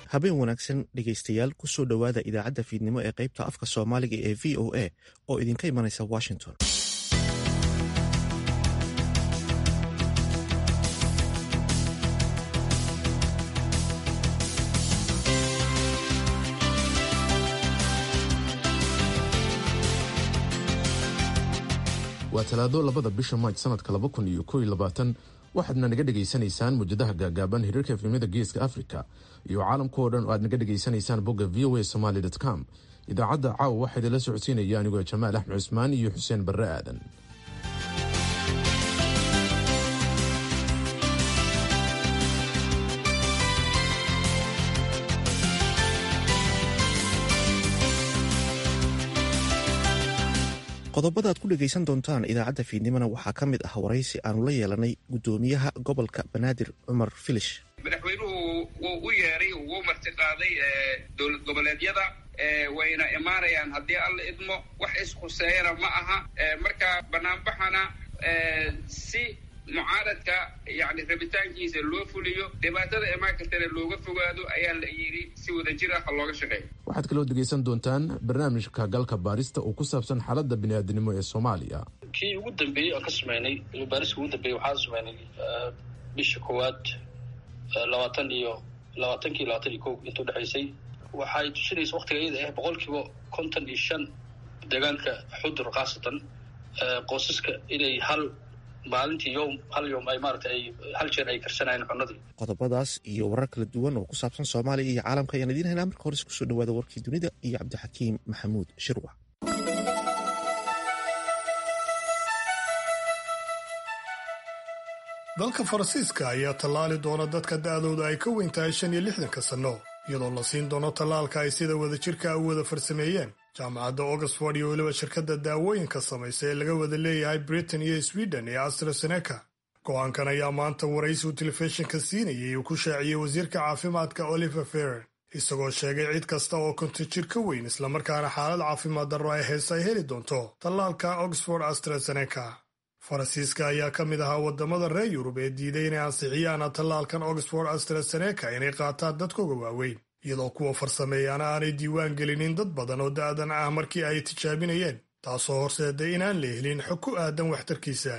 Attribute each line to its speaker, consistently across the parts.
Speaker 1: habeen wanaagsan dhegaystayaal kusoo dhowaada idaacadda fiidnimo ee qaybta afka soomaaliga ee v o a oo idinka imanaysa washington
Speaker 2: waa talaado labada bisha maaj sanadka laba kun iyo kow iyo labaatan waxaadna naga dhegaysanaysaan muujadaha gaagaaban hiriirka efemyada geeska africa iyo caalamka oo dhan oo aad naga dhegaysanaysaan bogga v o a somaly com idaacadda caawa waxaa idinla socodsiinaya anigoo jamaal axmed cusmaan iyo xuseen barre aadan
Speaker 1: qodobada aad ku dhegaysan doontaan idaacadda fiidnimona waxaa ka mid ah waraysi aanu la yeelanay guddoomiyaha gobolka banaadir cumar filish
Speaker 3: madaxweynuhu wuu u yeeray wuu marti qaaday dowlad goboleedyada wayna imaanayaan haddii alla idmo wax ishuseeyana ma aha marka banaanbaxana si mucaaradka yani rabitaankiisa loo fuliyo dhibaatada imaan kartana looga fogaado ayaa la yidhi si wadajir ah looga shaqeeyo
Speaker 2: waxaad kaloo dhegaysan doontaan barnaamijka galka baarista oo ku saabsan xaaladda bini'aadinimo ee soomaaliya
Speaker 4: kii ugu dambeeyey aan ka sameynay baariska ugu dambeeyey waxaan sameynay bisha koowaad labaatan iyo labaatankii labaatan iyo kow inta udhexaysay waxay tusinaysa waktiga iyada ah boqol kiiba konton iyo shan deegaanka xudur khaasatan qoysaska inay hal maalintii yowm hal yowm ay maarata ay hal jeer ay karsanayeen cunadii
Speaker 1: qodobadaas iyo warar kala duwan oo ku saabsan soomaaliya iyo caalamka ayaan idiin haynaa marka hores kusoo dhawaada warkii dunida iyo cabdixakiim maxamuud shirwac
Speaker 5: dalka faransiiska ayaa tallaali doona dadka da'dooda ay ka weyn tahay shan iyo lixdanka sanno iyadoo la siin doono tallaalka ay sida wadajirka u wada farsameeyeen jaamacadda oxford iyo weliba shirkadda daawooyinka samaysa ee laga wada leeyahay britain iyo sweden ee astraseneca go-aankan ayaa maanta waraysi uu telefishinka siinayay uu ku shaaciyey wasiirka caafimaadka oliver ferren isagoo sheegay cid kasta oo konton jir ka weyn islamarkaana xaalad caafimaad darro ay heese ay heli doonto tallaalka oxford astraseneca faransiiska ayaa ka mid ahaa waddamada reer yurub ee diiday inay ansixiyaan tallaalkan oxford astraseneca inay qaataan dadkooga waaweyn iyadoo kuwa farsameeyaana aanay diiwaan gelinin dad badan oo da'dan ah markii ay tijaabinayeen taasoo horseeday inaan la helin xog ku aadan waxtarkiisa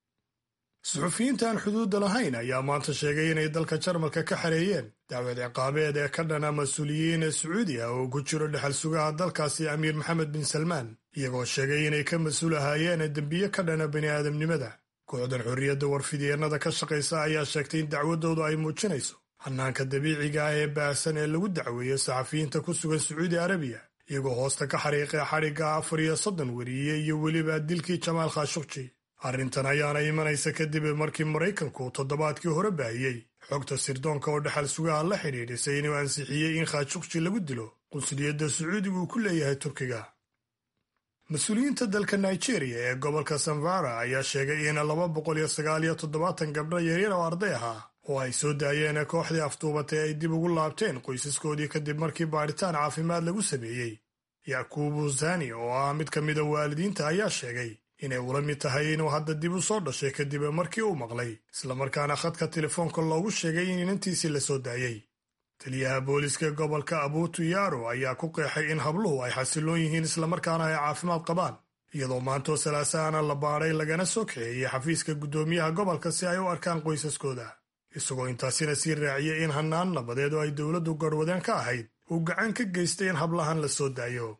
Speaker 5: suxufiyiinta aan xuduudda lahayn ayaa maanta sheegay inay dalka jarmalka ka xareeyeen dacwad ciqaabeed ee ka dhana mas-uuliyiin sacuudi ah oo ku jiro dhexal sugaha dalkaasi amiir maxamed bin salmaan iyagoo sheegay inay ka mas-uul ahaayeen dembiye ka dhana bini'aadamnimada kooxdan xorriyadda warfidyeenada ka shaqaysa ayaa sheegtay in dacwaddoodu ay muujinayso hannaanka dabiiciga ah ee baahsan ee lagu dacweeyo saxafiyiinta ku sugan sacuudi arabiya iyagoo hoosta ka xariiqay xadhigga afar iyo soddon weriye iyo weliba dilkii jamaal khashukji arrintan ayaana imanaysa kadib markii maraykanku toddobaadkii hore baahiyey xogta sirdoonka oo dhexal sugaha la xidhiidhisay inuu ansixiyey in khashukji lagu dilo qunsuliyadda sacuudiga uu ku leeyahay turkiga mas-uuliyiinta dalka nigeria ee gobolka samvara ayaa sheegay in laba boqol iyo sagaal iyo toddobaatan gabdho yaryar oo arday ahaa oo ay soo daayeen kooxdii afduubatay ay dib ugu laabteen qoysaskoodii kadib markii baadhitaan caafimaad lagu sameeyey yakubu zani oo ah mid ka mida waalidiinta ayaa sheegay inay ula mid tahay inuu hadda dib u soo dhashay kadib markii uu maqlay islamarkaana khadka telefoonka loogu sheegay in inantiisii la soo daayey taliyaha booliska gobolka abuutu yaro ayaa ku qeexay in habluhu ay xasiloon yihiin islamarkaana ay caafimaad qabaan iyadoo maantoo salaasaana la baadhay lagana soo kaxeeyey xafiiska guddoomiyaha gobolka si ay u arkaan qoysaskooda isagoo intaasina sii raaciyey in hannaan nabadeed oo ay dowladdu garwadeen ka ahayd uu gacan ka geystay in hablahan la soo daayo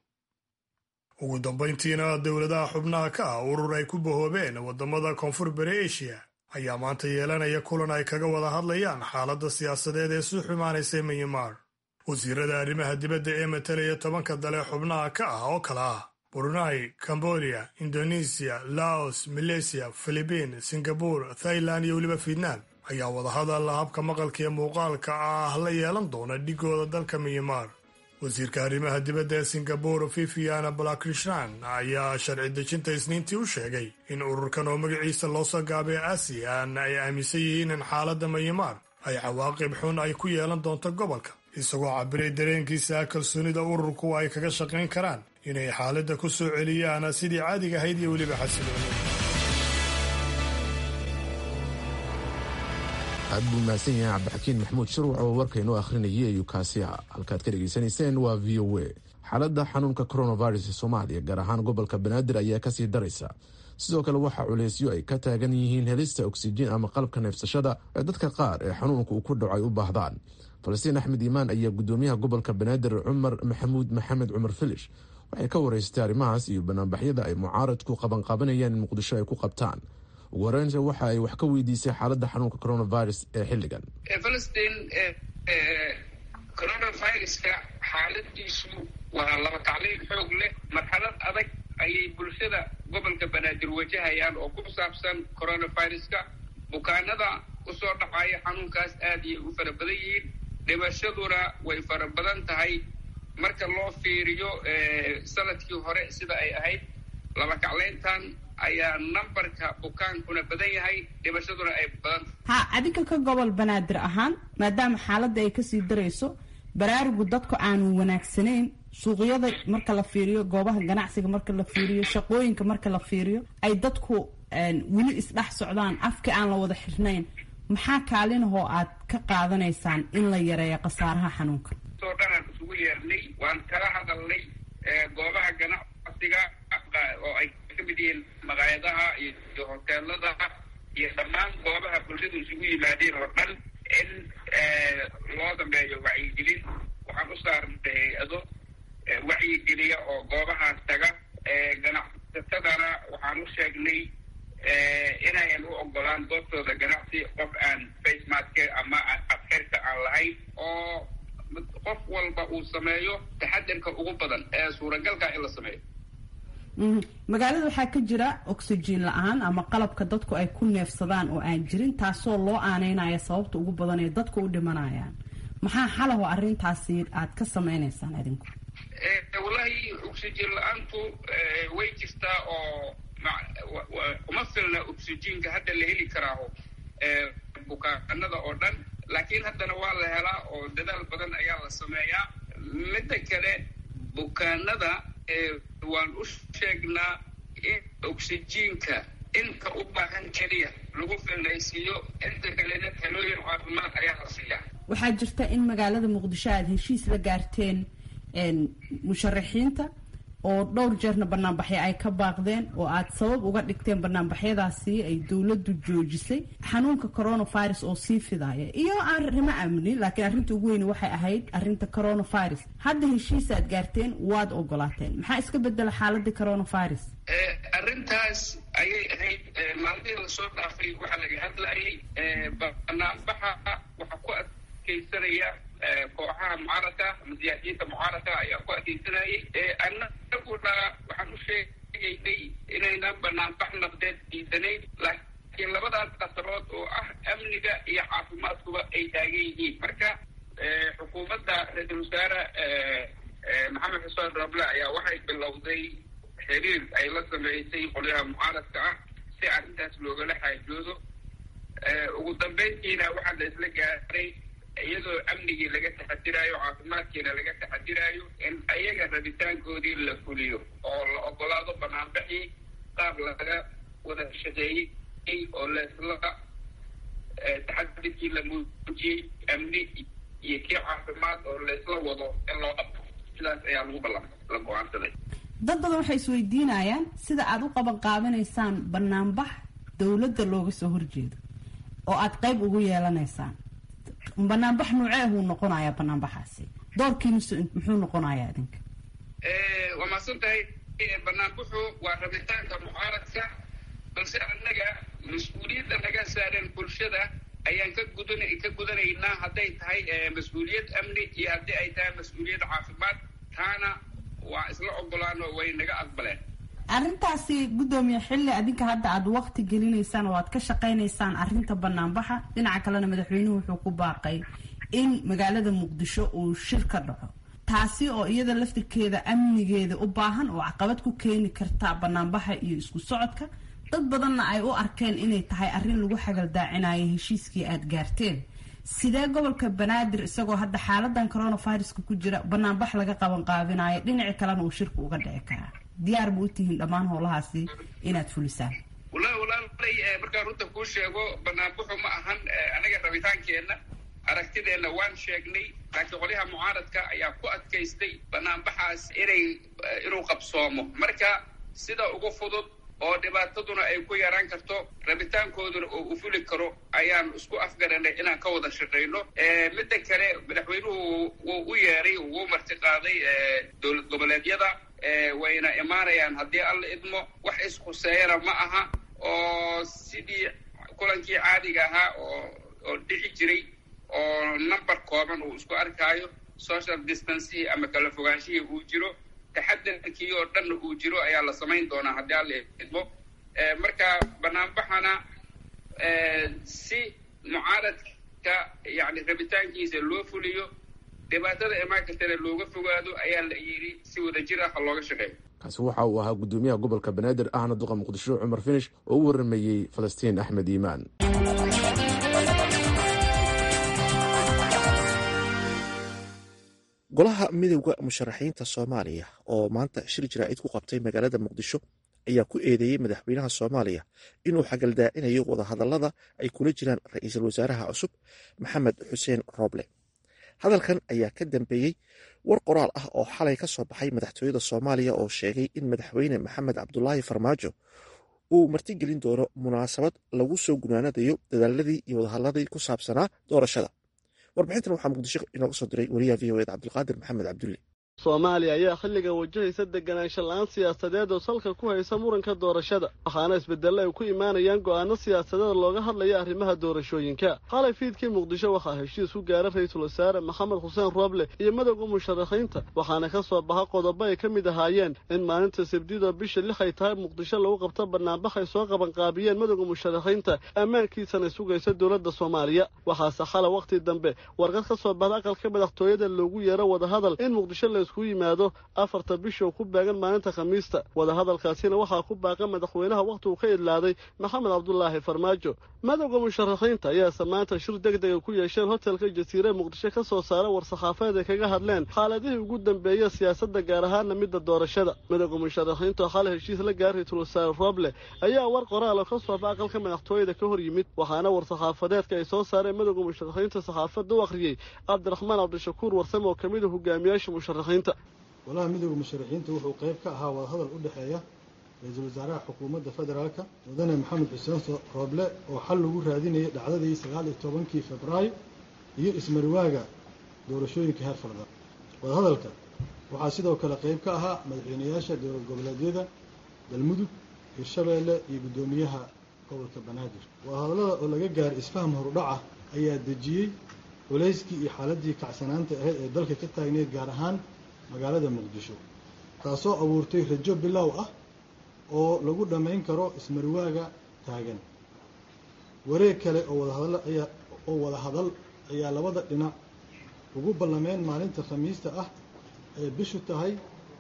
Speaker 5: ugu dambayntiina dowladaha xubnaha ka ah urur ay ku bahoobeen waddamada koonfur bari eshiya ayaa maanta yeelanaya kulan ay kaga wada hadlayaan xaaladda siyaasadeed ee sii xumaanaysa myanmar wasiirada arrimaha dibadda ee matalaya tobanka dale xubnaha ka ah oo kale ah brunei cambodia indonesiya laos maleysiya filibiin singabur thailand iyo weliba fietnam ayaa wadahadal habka maqalka ee muuqaalka ah la yeelan doona dhigooda dalka myanmar wasiirka arrimaha dibadda ee singabur viviana balakrishan ayaa sharci dejinta isniintii u sheegay in ururkan oo magaciisa loo soo gaabay asian ay aaminsan yihiin in xaaladda myanmar ay cawaaqib xun ay ku yeelan doonto gobolka isagoo cabiray dareenkiisa kalsoonida ururku ay kaga shaqayn karaan inay xaaladda ku soo celiyaan sidii caadiga ahayd iyo weliba xasilooni
Speaker 2: aad buu mahadsan yahay cabdixakiin maxamuud shirwac oo warkaynoo akhrinayay ayuu kaasi ah halkaad ka dhegaysanayseen waa v o a xaaladda xanuunka coronavirus ee soomaaliya gaar ahaan gobolka banaadir ayaa kasii daraysa sidoo kale waxaa culeysyo ay ka taagan yihiin helista oksijiin ama qalabka neefsashada ee dadka qaar ee xanuunka uu ku dhaco ay u baahdaan falastiin axmed iimaan ayaa gudoomiyaha gobolka banaadir cumar maxamuud maxamed cumar filish waxay ka wareystay arrimahaas iyo banaanbaxyada ay mucaaradku qabanqaabanayaan in muqdisho ay ku qabtaan ugu horeynta waxa ay wax ka weydiisay xaaladda xanuunka coronavirus ee xilligan
Speaker 3: falastiin coronaviruska xaaladiisu waa laba tacliil xoog leh marxalad adag ayay bulshada gobolka banaadir wajahayaan oo ku saabsan coronaviruska bukaanada usoo dhacaya xanuunkaas aad ayay u fara badan yihiin dhimashaduna way fara badan tahay marka loo fiiriyo sanadkii hore sida ay ahayd laba kaclayntan ayaa nambarka bukaankuna badan yahay dhimashaduna ay badan
Speaker 6: ha adinka ka gobol banaadir ahaan maadaama xaaladda ay kasii darayso baraarugu dadku aanu wanaagsanayn suuqyada marka la fiiriyo goobaha ganacsiga marka la fiiriyo shaqooyinka marka la fiiriyo ay dadku weli isdhex socdaan afka aan la wada xirnayn maxaa kaalinahoo aad ka qaadanaysaan in la yareeyo khasaaraha xanuunka
Speaker 3: oo dhanaan isugu yeernay waan kala hadalnay goobaha ganacsiga oo ay ka mid yihiin maqaayadaha iyo hoteelada iyo dhammaan goobaha bulshadu isugu yimaadeen oo dhan in loo dambeeyo wacyigelin waxaan u saarnay hay-ado wacyigeliya oo goobahaas taga ganacsatadana waxaan u sheegnay inayan u ogolaan goobtooda ganacsi qof aan facemaske ama afxirka aan lahayn oo qof walba uu sameeyo taxadirka ugu badan ee suuragalka in la sameeyo
Speaker 6: magaalada waxaa ka jira oxygen la-aan ama qalabka dadku ay ku neefsadaan oo aan jirin taasoo loo aaneynaya sababta ugu badan ee dadku u dhimanayaan maxaa xalaho arrintaasi aad ka sameynaysaan adinku
Speaker 3: wallahi oxygen la-aantu way jirtaa oo uma filna oxygenka hadda la heli karaaho bukaanada oo dhan laakiin haddana waa la helaa oo dadaal badan ayaa la sameeyaa midda kale bukaanada waan u sheegnaa in oxygenka inka u baahan keliya lagu filnaysiiyo inta kalena talooyin caafimaad ayaa la siiyaa
Speaker 6: waxaa jirta in magaalada muqdisho aada heshiis la gaarteen musharaxiinta oo dhowr jeerna banaanbaxyo ay ka baaqdeen oo aad sabab uga dhigteen banaanbaxyadaasi ay dowladdu joojisay xanuunka coronavirus oo sii fidaya iyo arrimo amni laakiin arrinta ugu weyni waxay ahayd arrinta coronavirus hadda heshiis aad gaarteen waad ogolaateen maxaa iska bedela xaaladii coronavirus
Speaker 3: arrintaas ayay ahayd maalmihii lasoo dhaafay waxaa laga hadlayay banaanbaxa waxaa ku adkeysanaya kooxaha mucaaradka ama siyaasiyiinta mucaaradka ayaa ku adkeysanayay annaguna waxaan u sheegaynay inaynan banaanbax naqdeed diidanayn laakiin labadaas qasarood oo ah amniga iyo caafimaadkuba ay taagan yihiin marka xukuumadda ra-iisul wasaare maxamed xuseen rable ayaa waxay bilowday xiriir ay la sameysay qolyaha mucaaradka ah si arrintaas loogala xaajoodo ugu dambeyntiina waxaa la isla gaaray iyadoo amnigii laga taxadiraayo caafimaadkiina laga taxadiraayo in ayaga rabitaankoodii la fuliyo oo la ogolaado banaanbaxii qaab laga wada shaqeeyey oo laisla taxadirkii la muujiyey amni iyo kii caafimaad oo laisla wado in loo qabto sidaas ayaa lagu ballan la go-aansaday
Speaker 6: dad badan waxay isweydiinayaan sida aada u qaban qaabanaysaan banaanbax dowladda looga soo horjeedo oo aada qayb ugu yeelanaysaan banaanbax nuuceehuu noqonayaa banaanbaxaasi doorkiinusu muxuu noqonayaa idinka
Speaker 3: waa mahadsan tahay banaanbaxu waa rabitaanka mucaaradka balse annaga mas-uuliyadda naga saaran bulshada ayaan ka gudan ka gudanaynaa hadday tahay mas-uuliyad amni iyo haddii ay tahay mas-uuliyad caafimaad taana waa isla ogolaan oo way naga aqbaleen
Speaker 6: arrintaasi guddoomiye xilli adinka hadda aada waqti gelinaysaan oo aad ka shaqaynaysaan arrinta banaanbaxa dhinaca kalena madaxweynuhu wuxuu ku baaqay in magaalada muqdisho uu shir ka dhaco taasi oo iyada laftirkeeda amnigeeda u baahan oo caqabad ku keeni karta banaanbaxa iyo isku socodka dad badanna ay u arkeen inay tahay arrin lagu xagaldaacinayo heshiiskii aada gaarteen sidee gobolka banaadir isagoo hadda xaaladan coronaviruska ku jira banaanbax laga qaban qaabinayo dhinaci kalena uu shirka uga dhici karaa diyaar ma u tihiin dhammaan howlahaasi inaad fulisaan
Speaker 3: wallahi walaalay markaan runta kuu sheego banaanbuxu ma ahan anaga rabitaankeenna aragtideenna waan sheegnay laakiin qolyaha mucaaradka ayaa ku adkaystay banaanbaxaas inay inuu qabsoomo marka sida ugu fudud oo dhibaataduna ay ku yaraan karto rabitaankooduna oo u fuli karo ayaan isku afgaranay inaan ka wada shaqayno midda kale madaxweynuhu wuu u yeeray wuu martiqaaday dowlad goboleedyada wayna imaanayaan haddii alla idmo wax ishuseeyana ma aha oo sidii kulankii caadiga ahaa oo oo dhici jiray oo number kooban uu isku arkaayo social distancihii ama kala fogaanshihii uu jiro taxadarkii oo dhanna uu jiro ayaa la samayn doonaa haddii alla idmo marka banaanbaxana si mucaaradka yani rabitaankiisa loo fuliyo dhibaatada imaan kartana looga fogaado ayaa la yidhi si wadajir ah ha looga shaqeeyo
Speaker 2: kaasi waxa uu ahaa gudoomiyaha gobolka banaadir ahna duqa muqdisho cumar finish oo u waramayey falastiin axmed iimaan
Speaker 1: golaha midowda musharaxiinta soomaaliya oo maanta shir jaraa'id ku qabtay magaalada muqdisho ayaa ku eedeeyey madaxweynaha soomaaliya inuu xagaldaacinayo wadahadallada ay kula jiraan ra-iisul wasaaraha cusub maxamed xuseen rooble hadalkan ayaa ka dambeeyey war qoraal ah oo xalay ka soo baxay madaxtooyada soomaaliya oo sheegay in madaxweyne maxamed cabdulaahi farmaajo uu martigelin doono munaasabad lagu soo gunaanadayo dadaaladii iyo wadahadladii ku saabsanaa doorashada warbixintan waxaa muqdisho inooga soo diray wariyaha v o ed cabdulqaadir maxamed cabdulle
Speaker 7: soomaaliya ayaa xilligan wajahaysa deganaansho la-aan siyaasadeed oo salka ku haysa muranka doorashada waxaana isbedello ay ku imaanayaan go'aano siyaasadeed looga hadlaya arrimaha doorashooyinka xalay fiidkii muqdisho waxaa heshiis ku gaara ra-iisul wasaare maxamed xuseen rooble iyo madowga musharaxiinta waxaana ka soo baxa qodobo ay ka mid ahaayeen in maalinta sabdidoo bisha lix ay tahay muqdisho lagu qabto banaanbax ay soo qabanqaabiyeen madowga musharaxiinta ammaankiisana sugaysa dowladda soomaaliya waxaase xalay wakhti dambe warqad ka soo baxda aqalka madaxtooyada loogu yeero wadahadal in muqdisho la isku yimaado afarta bisha oo ku baagan maalinta khamiista wadahadalkaasina waxaa ku baaqa madaxweynaha wakhtigu ka idlaaday maxamed cabdulaahi farmaajo madowga musharaxiinta ayaase maanta shir deg dega ku yeesheen hotelka jasiire muqdisho ka soo saara war-saxaafeed ay kaga hadleen xaaladihii ugu dambeeya siyaasadda gaar ahaana midda doorashada madowga musharaxiinta oo xalay heshiis la gaara ra-iisul wasaare roble ayaa war qoraal oo ka sooba aqalka madaxtooyada ka hor yimid waxaana war-saxaafadeedka ay soo saareen madowga musharaxiinta saxaafadda u akhriyey cabdiraxmaan cabdishakuur warsame oo ka mid a hogaamiyaasha musharaxiinta
Speaker 8: golaha midowda musharaxiinta wuxuu qayb ka ahaa wadahadal u dhexeeya ra-iisul wasaaraha xukuumadda federaalka mudane maxamed xuseen rooble oo xal lagu raadinayay dhacdadii sagaal iyo tobankii februaayo iyo ismarwaaga doorashooyinka heer farda wadahadalka waxaa sidoo kale qayb ka ahaa madaxweynayaasha dowlad goboleedyada galmudug hirshabeelle iyo guddoomiyaha gobolka banaadir wadahadallada oo laga gaaray isfaham horudhaca ayaa dejiyey culayskii iyo xaaladii kacsanaanta ahayd ee dalka ka taagneyd gaar ahaan magaalada muqdisho taasoo abuurtay rajo bilow ah oo lagu dhammayn karo ismarwaaga taagan wareeg kale oo wadahadal ayaa oo wada hadal ayaa labada dhinac ugu ballameen maalinta khamiista ah ee bishu tahay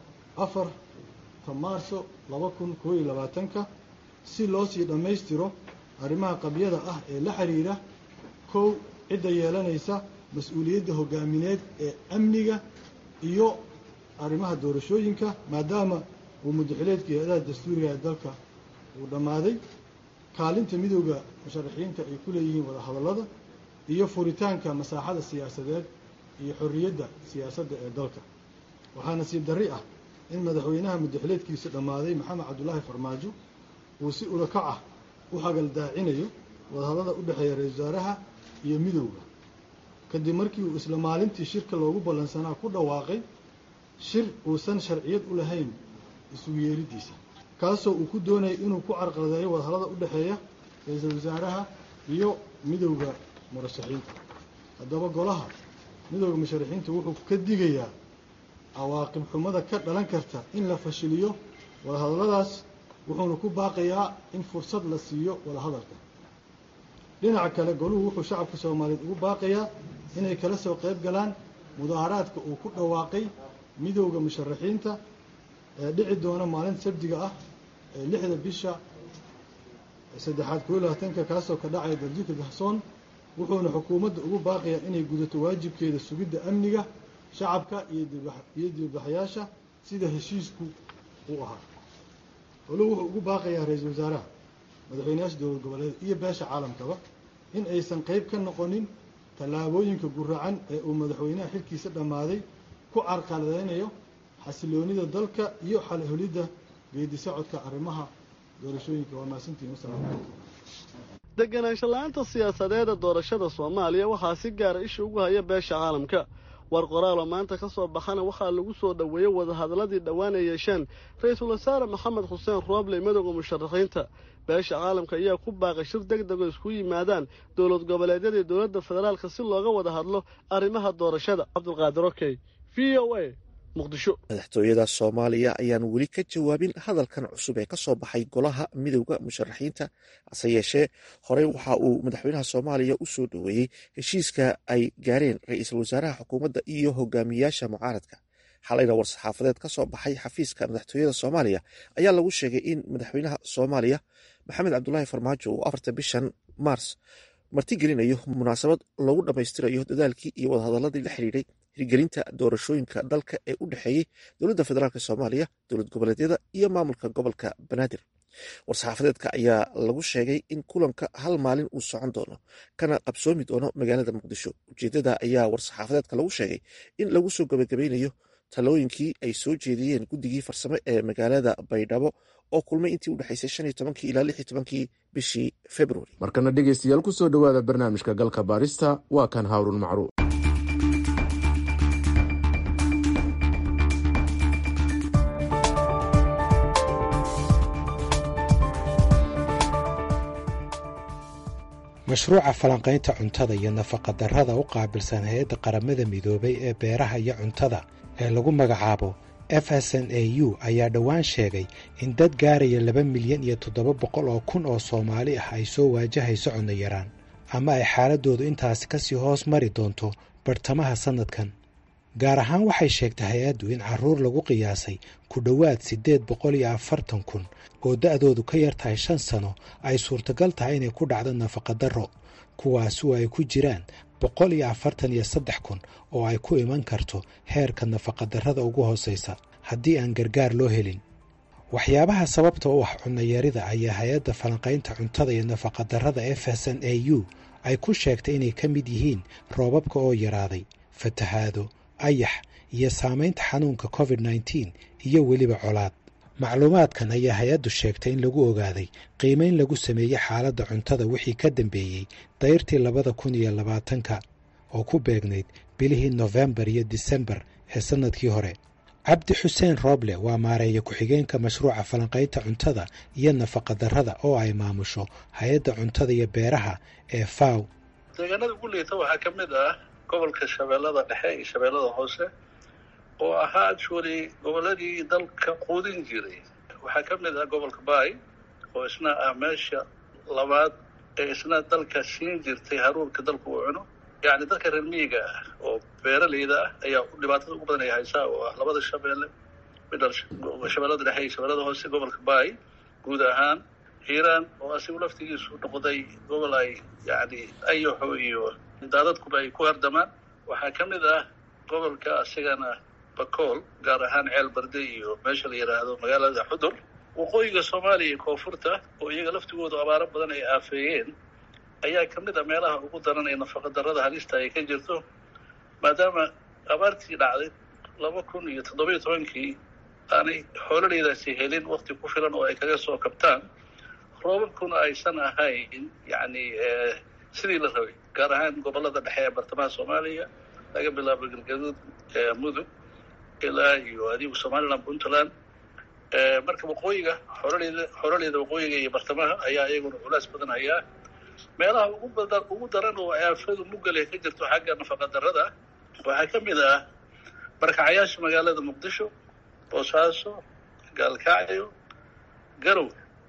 Speaker 8: afarta maarso laba kun koo iyo labaatanka si loo sii dhammaystiro arrimaha qabyada ah ee la xiriira kow cidda yeelanaysa mas-uuliyadda hogaamineed ee amniga iyo arrimaha doorashooyinka maadaama uu mudaxileedka hay-adaha dastuuriga ee dalka uu dhammaaday kaalinta midowda musharaxiinta ay ku leeyihiin wadahadallada iyo furitaanka masaaxada siyaasadeed iyo xorriyadda siyaasadda ee dalka waxaa nasiib darri ah in madaxweynaha mudaxileedkiisa dhammaaday maxamed cabdulaahi farmaajo uu si ulakac ah u hagaldaacinayo wadahadallada u dhexeeya ra-isul wasaaraha iyo midowda kadib markii uu isla maalintii shirka loogu ballansanaa ku dhawaaqay shir uusan sharciyad u lahayn isugu yeeridiisa kaasoo uu ku doonayay inuu ku carqaladeeyo wadahallada u dhexeeya ra-iisul wasaaraha iyo midowda murashaxiinta haddaba golaha midowda musharaxiinta wuxuu ka digayaa cawaaqib xumada ka dhalan karta in la fashiliyo wadahadalladaas wuxuuna ku baaqayaa in fursad la siiyo wadahadalka dhinaca kale goluhu wuxuu shacabka soomaaliyeed ugu baaqayaa inay kala soo qayb galaan mudaaharaadka uu ku dhawaaqay midowda musharaxiinta ee dhici doona maalinta sabdiga ah ee lixda bisha saddexaad koo iyo labaatanka kaasoo ka dhacaya daljika gahsoon wuxuuna xukuumadda ugu baaqayaa inay gudato waajibkeeda sugidda amniga shacabka iyo dibadbaxayaasha sida heshiisku uu ahaa goluhu wuxuu ugu baaqayaa ra-iisul wasaaraha madaxweynayaasha dowlad goboleed iyo beesha caalamkaba in aysan qayb ka noqonin tallaabooyinka guracan ee uu madaxweynaha xilkiisa dhammaaday ku carqaladeynayo xasiloonida dalka iyo xalholidda geedi socodka arrimaha doorashooyinka waa mahadsantihin wasalaamu calaykum
Speaker 7: deganaansho la-aanta siyaasadeeda doorashada soomaaliya waxaa si gaara isha ugu haya beesha caalamka war qoraaloo maanta ka soo baxana waxaa lagu soo dhoweeyey wadahadalladii dhowaan ay yeesheen ra-iisul wasaare maxamed xuseen rooble madowga musharaxiinta beesha caalamka ayaa ku baaqay shir deg dego isku yimaadaan dowlad goboleedyada iyo dowladda federaalka si looga wada hadlo arrimaha doorashada cabdulqaadir okey v o a
Speaker 1: madaxtooyada soomaaliya ayaan weli ka jawaabin hadalkan cusub ee kasoo baxay golaha midowda musharaxiinta hase yeeshee horey waxa uu madaxweynaha soomaaliya u soo dhoweeyey heshiiska ay gaareen ra-iisul wasaaraha xukuumadda iyo hogaamiyaasha mucaaradka xalayna war-saxaafadeed ka soo baxay xafiiska madaxtooyada soomaaliya ayaa lagu sheegay in madaxweynaha soomaaliya maxamed cabdulaahi farmaajo uu afarta bishan maars martigelinayo munaasabad lagu dhammaystirayo dadaalkii iyo wadahadaladii la xidhiidhay hirgelinta doorashooyinka dalka ee u dhexeeyey dowladda federaalk soomaaliya dowlad goboleedyada iyo maamulka gobolka banaadir war-saxaafadeedka ayaa lagu sheegay in kulanka hal maalin uu socon doono kana qabsoomi doono magaalada muqdisho ujeedada ayaa war-saxaafadeedka lagu sheegay in lagu soo gabagabeynayo talooyinkii ay soo jeediyeen guddigii farsamo ee magaalada baydhabo oo kulmay intii udhexaysay shan iyo tobankii ilaa lix iyo tobankii bishii februari
Speaker 2: markana dhegeystayaal ku soo dhowaada barnaamijka galka baarista waa kan haaruun macruuf
Speaker 9: mashruuca falanqaynta cuntada iyo nafaqadarrada u qaabilsan hay-adda qaramada midoobay ee beeraha iyo cuntada ee lagu magacaabo f s n a u ayaa dhowaan sheegay in dad gaaraya laba milyan iyo toddoba boqol oo kun oo soomaali ah ay soo waajahayso cunno yaraan ama ay xaaladoodu intaasi kasii hoos mari doonto bartamaha sannadkan gaar ahaan waxay sheegtay hay-addu in carruur lagu qiyaasay ku dhowaad siddeed boqol iyo afartan kun oo da'doodu ka yar tahay shan sano ay suurtagal tahay inay ku dhacdo nafaqadarro kuwaasi oo ay ku jiraan boqol iyo afartan iyo saddex kun oo ay ku iman karto heerka nafaqadarrada ugu hoosaysa haddii aan gargaar loo helin waxyaabaha sababta u ah cunnayarida ayaa hay-adda falanqaynta cuntada iyo nafaqadarrada f s n a u ay ku sheegtay inay ka mid yihiin roobabka oo yaraaday fatahaado ayax iyo saamaynta xanuunka covid nneteen iyo weliba colaad macluumaadkan ayaa hay-addu sheegtay in lagu ogaaday qiimayn lagu sameeyey xaaladda cuntada wixii ka dambeeyey dayrtii labada kun iyo labaatanka oo ku beegnayd bilihii nofembar iyo disembar ee sannadkii hore cabdi xuseen rooble waa maareeya ku-xigeenka mashruuca falanqaynta cuntada iyo nafaqadarrada oo ay maamusho hay-adda cuntada iyo beeraha ee faw
Speaker 4: deegaanada ugu liita waxaa ka mid ah gobolka shabeellada dhexe iyo shabeellada hoose oo ahaa actually gobolladii dalka quudin jiray waxaa ka mid ah gobolka baay oo isna ah meesha labaad ee isna dalka siin jirtay haruurka dalku uu cuno yacni dadka reer miyiga ah oo beeraleyda ah ayaa dhibaatada ugu badan ay haysaa oo ah labada shabeelle midal shabeellada dhexe iyo shabeellada hoose gobolka baay guud ahaan hiiraan oo asigu laftigiisu noqday gobol ay yacni ayaxo iyo daadadkuba ay ku hardamaan waxaa ka mid ah gobolka asigana bakool gaar ahaan ceel barde iyo meesha la yidhaahdo magaalada xudur waqooyiga soomaaliya iyo koonfurta oo iyaga laftigoodu abaaro badan ay aafeeyeen ayaa ka mid a meelaha ugu daran ee nafaqa darrada halista ay ka jirto maadaama abaartii dhacday laba kun iyo toddobiyo tobankii aanay xoololeydaasi helin wakti ku filan oo ay kaga soo kabtaan roobabkuna aysan ahayn yacni sidii la rabay gaar ahaan gobollada dhexe ee bartamaha soomaaliya laga bilaabo galgaduud mudug ilaa iyo adigu somaliland puntland marka waqooyiga xoroleyda xoroleyda waqooyiga iyo bartamaha ayaa iyaguna culays badan hayaa meelaha ugu badan ugu daran oo aafadu mugale ka jirto xagga nafaqa darrada waxaa ka mid ah barkacayaasha magaalada muqdisho boosaaso gaalkacyo garow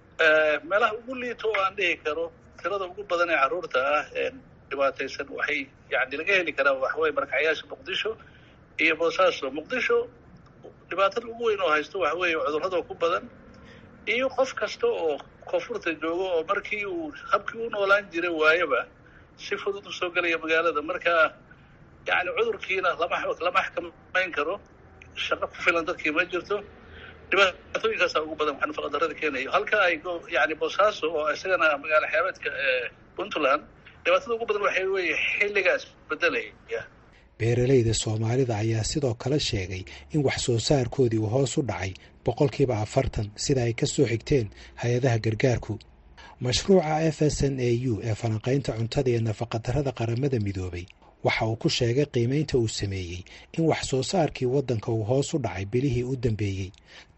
Speaker 4: meelaha ugu liito oo aan dhihi karo tirada ugu badan ee carruurta ah ee dhibaataysan waxay yani laga heli karaa waxaweye barkacayaasha muqdisho iyo boosaaso muqdisho dhibaatada ugu weyn oo haysto waxa weeye cudurrada ku badan iyo qof kasta oo koonfurta joogo oo markii uu habkii u noolaan jiray waayaba si fudud u soo gelaya magaalada marka yani cudurkiina lama lama xakamayn karo shaqo ku filan dadkii ma jirto dhibaatooyinkaasa ugu badan waxa nafaqadarada keenayo halka ay yani boosaaso oo isagana magaalo xeebeedka puntland dhibaatada ugu badan waxay weeye xilligaas bedelaya
Speaker 9: beeralayda soomaalida ayaa sidoo kale sheegay in wax soo saarkoodii uu hoos u dhacay boqolkiiba afartan sida ay ka soo xigteen hay-adaha gargaarku mashruuca f s n a u ee falanqaynta cuntada iyo nafaqadarrada qaramada midoobay waxa uu ku sheegay qiimaynta uu sameeyey in wax soo saarkii waddanka uu hoos u dhacay bilihii u dambeeyey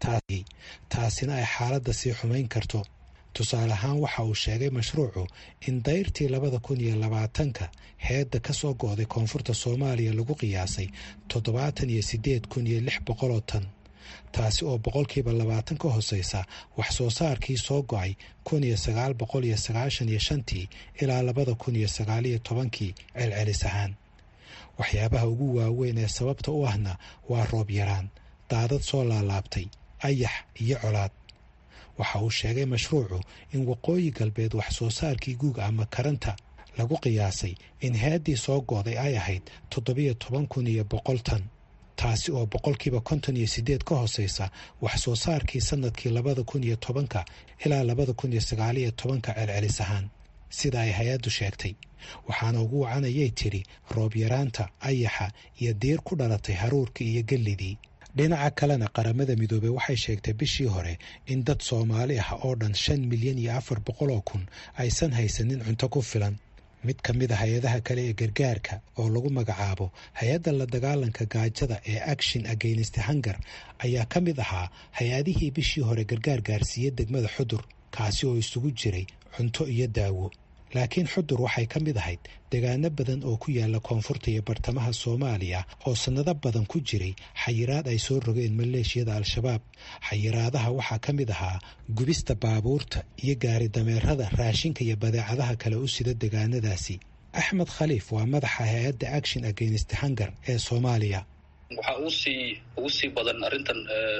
Speaker 9: taasina ay xaaladda sii xumayn karto tusaale ahaan waxa uu sheegay mashruucu in dayrtii labada kun iyo labaatanka heedda ka soo go'day koonfurta soomaaliya lagu qiyaasay toddobaatan iyo siddeed kun iyo lix boqoloo tan taasi oo boqolkiiba labaatan ka hooseysa wax soo saarkii soo go'ay kun iyo sagaal boqol iyo sagaashan iyo shantii ilaa labada kun iyo sagaal iyo tobankii celcelis ahaan waxyaabaha ugu waaweyn ee sababta u ahna waa roob yaraan daadad soo laalaabtay ayax iyo colaad waxa uu sheegay mashruucu in waqooyi galbeed wax soo saarkii guug ama karanta lagu qiyaasay in heeddii soo go'day ay ahayd toddobiyo toban kun iyo boqol tan taasi oo boqolkiiba konton iyo siddeed ka hooseysa wax soo saarkii sannadkii labada kun iyo tobanka ilaa labada kun iyo sagaaliyo tobanka celcelis ahaan sida ay hay-addu sheegtay waxaana ugu wacanayay tidhi roob yaraanta ayaxa iyo diir ku dhalatay haruurkii iyo gellidii dhinaca kalena qaramada midoobey waxay sheegtay bishii hore in dad soomaali ah oo dhan shan milyan iyo afar boqol oo kun aysan haysanin cunto ku filan mid ka mid a hay-adaha kale ee gargaarka oo lagu magacaabo hay-adda la dagaalanka gaajada ee action against hunger ayaa ka mid ahaa hay-adihii bishii hore gargaar gaarsiiyey degmada xudur kaasi oo isugu jiray cunto iyo daawo laakiin xudur waxay ka mid ahayd degaano badan oo ku yaala koonfurta iyo bartamaha soomaaliya oo sannado badan ku jiray xayiraad ay soo rogeen maleeshiyada al-shabaab xayiraadaha waxaa ka mid ahaa gubista baabuurta iyo gaari dameerada raashinka iyo badeecadaha kale u sida degaanadaasi axmed khaliif waa madaxa hay-adda action against hunger ee soomaaliya
Speaker 4: waxaa uusii ugu sii badan arrintan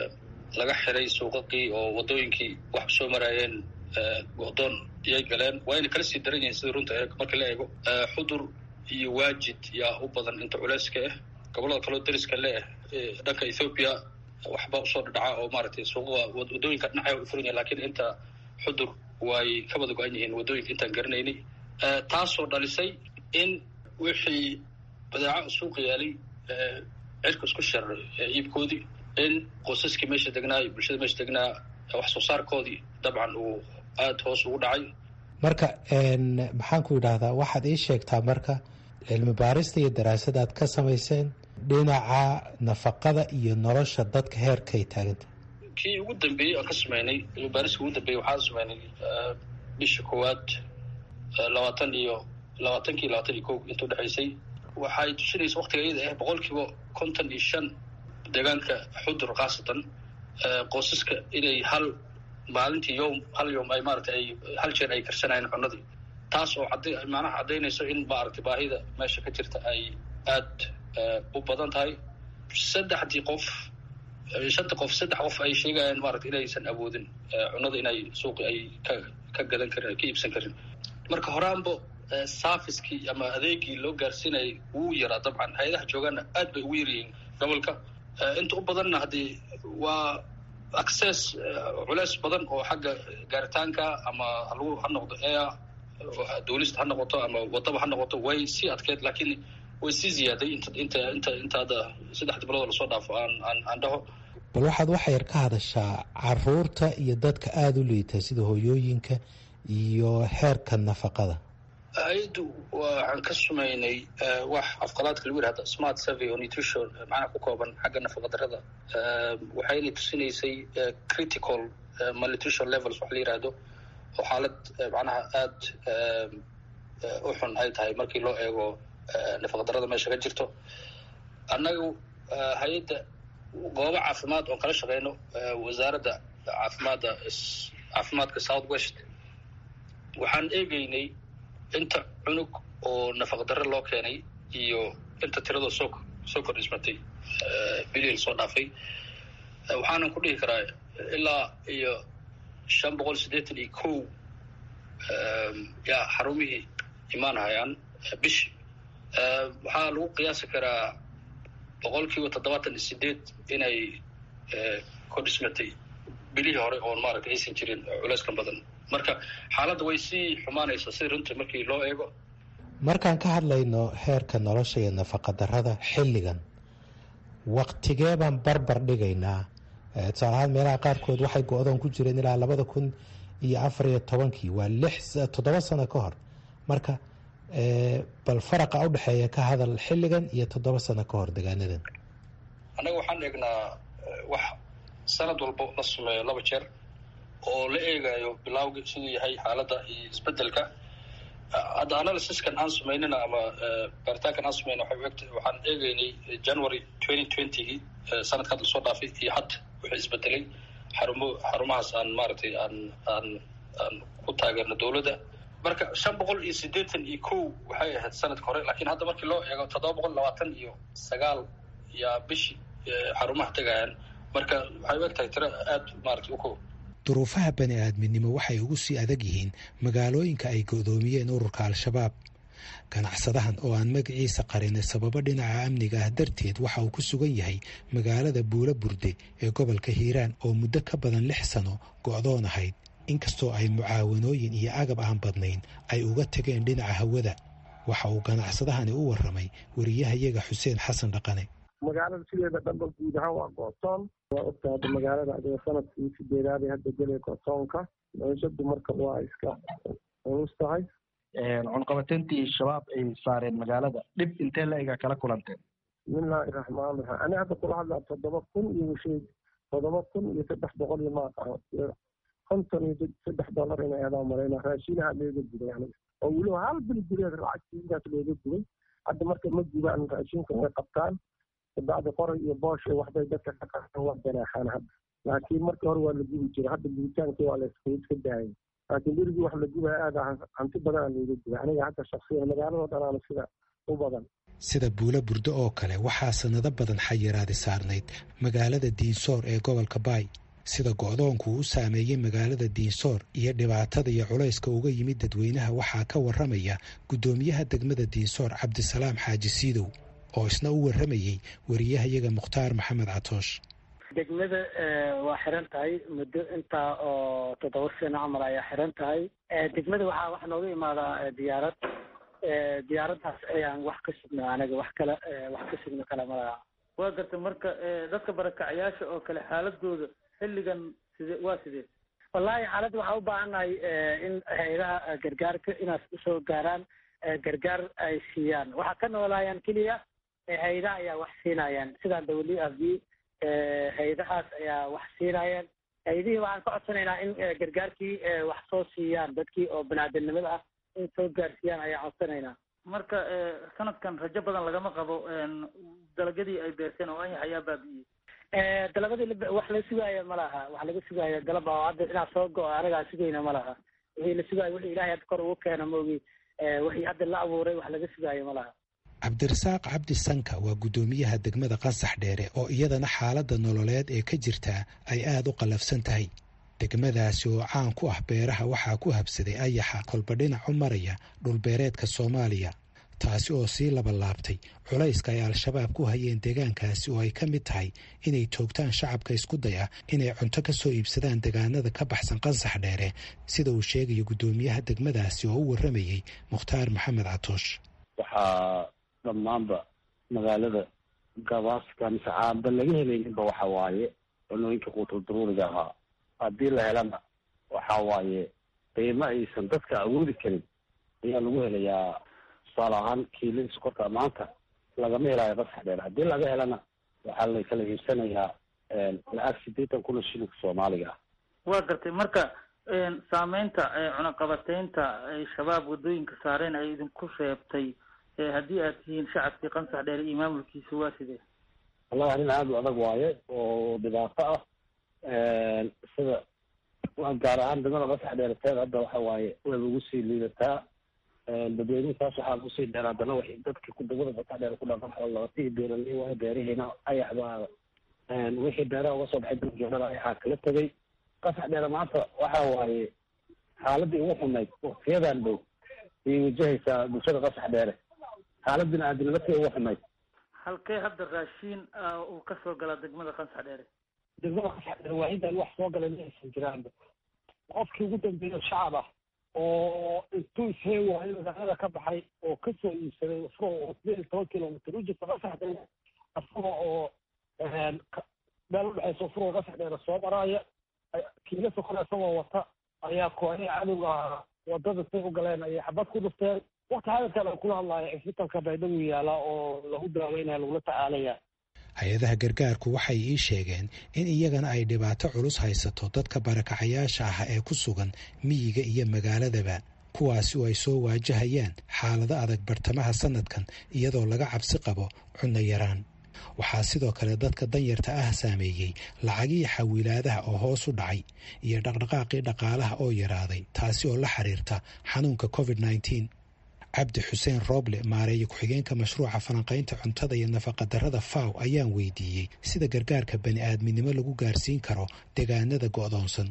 Speaker 4: laga xiray suuqaqii oo wadooyinkii wax soo maraayeen go'doon iyay galeen waa yna kala sii daran yihiin sida runta ee marka la eego xudur iyo waajid yaa u badan inta culeyska ah gobollada kaloo dariska le ah dhanka ethoobiya waxba usoo dhadhaca oo maaragtay suuqa wadooyinka dhinacay u furan yahin lakiin inta xudur way ka wada go-an yihiin wadooyinka intaan garanaynay taasoo dhalisay in wixii badeeco suuqa yaalay cirka isku sharay iibkoodii in qosaskii meesha degnaa iyo bulshada meesha degnaa wax soo saarkoodii dabcan uu aada hoos ugu dhacay
Speaker 9: marka maxaan ku yidhaahdaa waxaad ii sheegtaa marka cilmi baarista iyo daraasadaad ka samayseen dhinaca nafaqada iyo nolosha dadka heerkay taaganta
Speaker 4: kii ugu dambeeyey aan ka sameynay cilmi baarista ugu dambeeyey waxaan sameynay bisha koowaad labaatan iyo labaatankii labaatan iyo ko inta udhexaysay waxay tusinaysa waktiga iyada ah boqolkiiba konton iyo shan deegaanka xudur khaasatan qosaska inay hal maalintii yom hal yom ay maaragtay ay hal jeer ay karsanayeen cunadii taas oo cadda macnaha caddaynayso in maaragtay baahida meesha ka jirta ay aada u badan tahay saddexdii qof shanta qof saddex qof ay sheegayaan maaragtay inaysan awoodin cunada inay suuqi ay ka ka gadan karin ay ka iibsan karin marka horaanba servicekii ama adeegii loo gaarsiinayay wuu yaraa dabcan hay-adaha joogaana aad bay ugu yaryihiin gobolka inta u badanna haddii waa access culeys badan oo xagga gaaritaanka ama halagu ha noqdo air duulista ha noqoto ama wadaba ha noqoto way sii adkeyd laakiin way sii ziyaaday inta inta inta inta hadda saddexda bilood lasoo dhaafo aan aan aan dhaho
Speaker 9: bal waxaad waxa yar ka hadashaa caruurta iyo dadka aada u liita sida hooyooyinka iyo heerka nafaqada
Speaker 4: hay-addu waxaan ka sumaynay wax afqalaadka lagu yihahda smart survey oo nutrition macnaha ku kooban xagga nafaqadarrada waxayna tusinaysay critical malnutrition levels wax la yihahdo oo xaalad macnaha aada u xun ay tahay markii loo eego nafaqadarrada meesha ka jirto annagu hay-adda goobo caafimaad oon kala shaqeyno wasaaradda caafimaadda caafimaadka south west waxaan eegeynay inta cunug oo nafaqdarre loo keenay iyo inta tiradoo soo soo kordhismatay bilil soo dhaafay waxaanan ku dhihi karaa ilaa iyo shan boqol siddeetan iyo kow yaa xarumihii imaanahayaan bishi waxaa lagu qiyaasi karaa boqol kiiba toddobaatan iyo sideed inay kordhismatay bilihii hore oon maaragtay aysan jirin culeyskan badan marka xaaladda way sii xumaanaysaa si runtii markii loo eego
Speaker 9: markaan ka hadlayno heerka nolosha iyo nafaqadarrada xilligan waktigee baan barbar dhigaynaa tusaale ahaan meelaha qaarkood waxay go-doon ku jireen ilaa labada kun iyo afar iyo tobankii waa lix toddoba sano ka hor marka bal faraqa udhexeeya ka hadal xilligan iyo toddoba sano ka hor degaanadan
Speaker 4: annaga waxaan eegnaa wax sanad walba la sameeyo laba jeer oo la eegayo bilawga siduu yahay xaaladda iyo isbedelka hadda analysiskan aan samaynina ama baaritaankan aan samayna waxay egta waxaan eegeynay january twenty twentygii sanadka hadda lasoo dhaafay iyo hadda wuxuu isbedelay xarumo xarumahaas aan maaragtay aan aan aan ku taageerno dowladda marka shan boqol iyo siddeetan iyo kow waxay ahayd sanadka hore lakiin hadda markii loo eego toddoba boqol labaatan iyo sagaal yaa bishii xarumaha tegayaan marka waxay u eg tahay tiro aada maaragtay u kow
Speaker 9: duruufaha bani aadminimo waxay ugu sii adag yihiin magaalooyinka ay go'doomiyeen ururka al-shabaab ganacsadahan oo aan magaciisa qarinay sababo dhinaca amniga ah darteed waxa uu ku sugan yahay magaalada buulo burde ee gobolka hiiraan oo muddo ka badan lix sano go'doon ahayd inkastoo ay mucaawanooyin iyo agab aan badnayn ay uga tageen dhinaca hawada waxa uu ganacsadahani u warramay wariyahayaga xuseen xasan dhaqane
Speaker 10: magaalada sideeda dhanba guud ahaan waa gootoon waa ogta hadda magaalada adiga sanadkii sideedaad hadda gelay gootoonka noloshadu marka waa iska culus tahay
Speaker 11: cunqabateyntii shabaab ay saareen magaalada dhib intee la ega kala kulanteen
Speaker 10: bismillaahi raxmaan raxiim ani hadda kula hadlaa toddoba kun iyo shay toddoba kun iyo saddex boqol iyo maaqaho konton iyo saddex dollar inay adaa marayna raashinaha looga gubay aniga oo weliba hal bil gureed lacagtiidaas looga gubay hadda marka ma gubaan raashinka way qabtaan bacdi qoray iyo booshe waxbay dadka ka qaaan waa ganaaxaan hadda laakiin markii hore waa la gubi jiray hadda gubitaankii waa la iska daayay laakiin berigii wax la gubaya aada hanti badan aa looga gubay aniga hadda shaksiyan magaaladoo dhanaana sida u badan
Speaker 9: sida buulo burdo oo kale waxaa sanado badan xayiraadi saarnayd magaalada diinsoor ee gobolka baay sida go'doonku u saameeyey magaalada diinsoor iyo dhibaatada iyo culayska uga yimid dadweynaha waxaa ka warramaya guddoomiyaha degmada diinsoor cabdisalaam xaaji siidow oo isna u warramayey wariyahayaga mukhtaar maxamed catoosh
Speaker 12: degmada waa xiran tahay muddo intaa oo toddoba sano camal ayaa xiran tahay degmada waxaa wax nooga imaadaa diyaarad diyaaraddaas ayaan wax ka sugno anaga wax kale wax ka sugno kale malaha
Speaker 13: waa garta marka dadka barakacayaasha oo kale xaaladooda xilligan side waa sidee
Speaker 12: wallahi xaaladda waxaa u baahannahay in hay-adaha gargaarka inaas usoo gaaraan gargaar ay siiyaan waxaa ka noolaayaan keliya hay-adaha ayaa wax siinayaan sidaan dawli af b hay-adahaas ayaa wax siinayaan hay-adihii waxaan ka codsanaynaa in gargaarkii wax soo siiyaan dadkii oo banaadamnimada ah in soo gaarsiiyaan ayaan codsanaynaa
Speaker 13: marka sanadkan rajo badan lagama qabo dalagyadii ay beerteen oo anyax ayaa baabi'iyey
Speaker 12: dalabadii wax la sugaayo ma laha wax laga sugaayo dalaba oo hadda inaa soo go-o anagaa sugayna ma laha wixii la sugaayo wixii ilahay hadda kor ugu keena maogi wixii hadda la abuuray wax laga sugaayo ma laha
Speaker 9: cabdirasaaq cabdi sanka waa guddoomiyaha degmada qansax dheere oo iyadana xaaladda nololeed ee ka jirtaa ay aada u qallafsan tahay degmadaasi oo caan ku ah beeraha waxaa ku habsaday ayaxa kolba dhinac u maraya dhulbeereedka soomaaliya taasi oo sii labalaabtay culayska ay al-shabaab ku hayeen deegaankaasi oo ay ka mid tahay inay toogtaan shacabka isku daya inay cunto ka soo iibsadaan deegaanada ka baxsan qansax dheere sida uu sheegayo guddoomiyaha degmadaasi oo u warramayey mukhtaar maxamed catoosh
Speaker 11: waxaa dhammaanba magaalada gabaaska mise caaba laga helayninba waxa waaye cunooyinka quutuldaruuriga ahaa haddii la helana waxa waaye qiimo aysan dadka awoodi karin ayaa lagu helayaa tusaale ahaan kiilada sokorta maanta lagama helaayo qasax dheer haddii laga helana waxaa la kala iibsanayaa lacag sideetan kun oo shilinka soomaaliga ah
Speaker 13: waa gartay marka saameynta cunaqabateynta ay shabaab waddooyinka saareen ay idinku reebtay haddii aad tihiin shacabkii qansax dheer iyo maamulkiisa waa sidee
Speaker 11: wallahi arrin aada u adag waaye oo dhibaato ah sida gaar ahaan degmada qasax dheerateed hadda waxa waaye wayba ugu sii liidataa dadweynihisaas waxaa kusii dheer haddana waxay dadka ku degmada qasax dheer ku dhaqan xoolootii beeraley waayo beerihiina ayax baa wixii beeraha uga soo baxay daljoodhada ayaxaa kala tegay qasax dheere maanta waxa waaye xaaladii ugu xumayd waqtiyadan dhow ayay wajahaysaa bulshada qasax dheere xaalad bini-aadinimo tii ugu xumayd
Speaker 13: halkee hadda raashiin uu ka soo galaa degmada qansax dheere
Speaker 11: degmada qasaxdheer waahidan wax soo gala ma aysan jiraanba qofkii ugu dambeeyo shacab ah oo intuu ishee waayo magaalada ka baxay oo kasoo iibsaday isagoo oo sideed iyo toban kilomitr u jirta qasaxdheer isaga oo meel udhexaysa furoo qasaxdheer soo maraaya kiila sokole isagoo wata ayaa kooxihii cadowga ahaa wadada say u galeen ayay xabad ku dhufteen wakti hadalkan aan kula hadlaayo cisbitalka baydhabo yaala oo lagu daaweynaya lagula tacaalaya
Speaker 9: hay-adaha gargaarku waxay ii sheegeen in iyagana ay dhibaato culus haysato dadka barakacayaasha ah ee ku sugan miyiga iyo magaaladaba kuwaasi oo ay soo waajahayaan xaalado adag bartamaha sanadkan iyadoo laga cabsi qabo cunno yaraan waxaa sidoo kale dadka danyarta ah saameeyey lacagihii xawiilaadaha oo hoos u dhacay iyo dhaqdhaqaaqii dhaqaalaha oo yaraaday taasi oo la xiriirta xanuunka covid nneteen cabdi xuseen rooble maareeye ku-xigeenka mashruuca falanqaynta cuntada iyo nafaqadarrada faw ayaan weydiiyey sida gargaarka bani aadminimo lagu gaarsiin karo deegaanada go'doonsan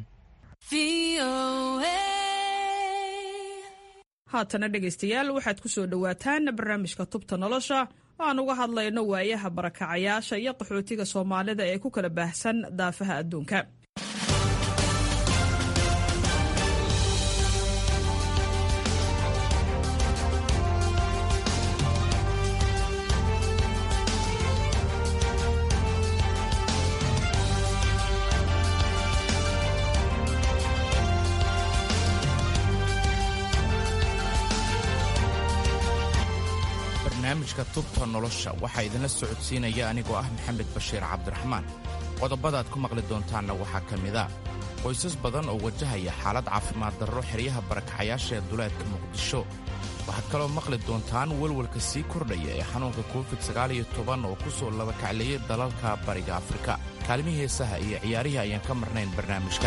Speaker 14: haatana dhegaystayaal waxaad ku soo dhowaataan barnaamijka tubta nolosha oo aan uga hadlayno waayaha barakacayaasha iyo qaxootiga soomaalida ee ku kala baahsan daafaha adduunka
Speaker 15: barnaamijka tubta nolosha waxaa idinla socodsiinaya anigoo ah maxamed bashiir cabdiraxmaan qodobadaad ku maqli doontaanna waxaa ka mid a qoysas badan oo wajahaya xaalad caafimaad darro xeryaha barakacayaasha ee duleedka muqdisho waxaad kaloo maqli doontaan welwelka sii kordhaya ee xanuunka covid oo ku soo labakacleeyay dalalka bariga afrika kaalmihii heesaha iyo ciyaarihii ayaan ka marnayn barnaamijka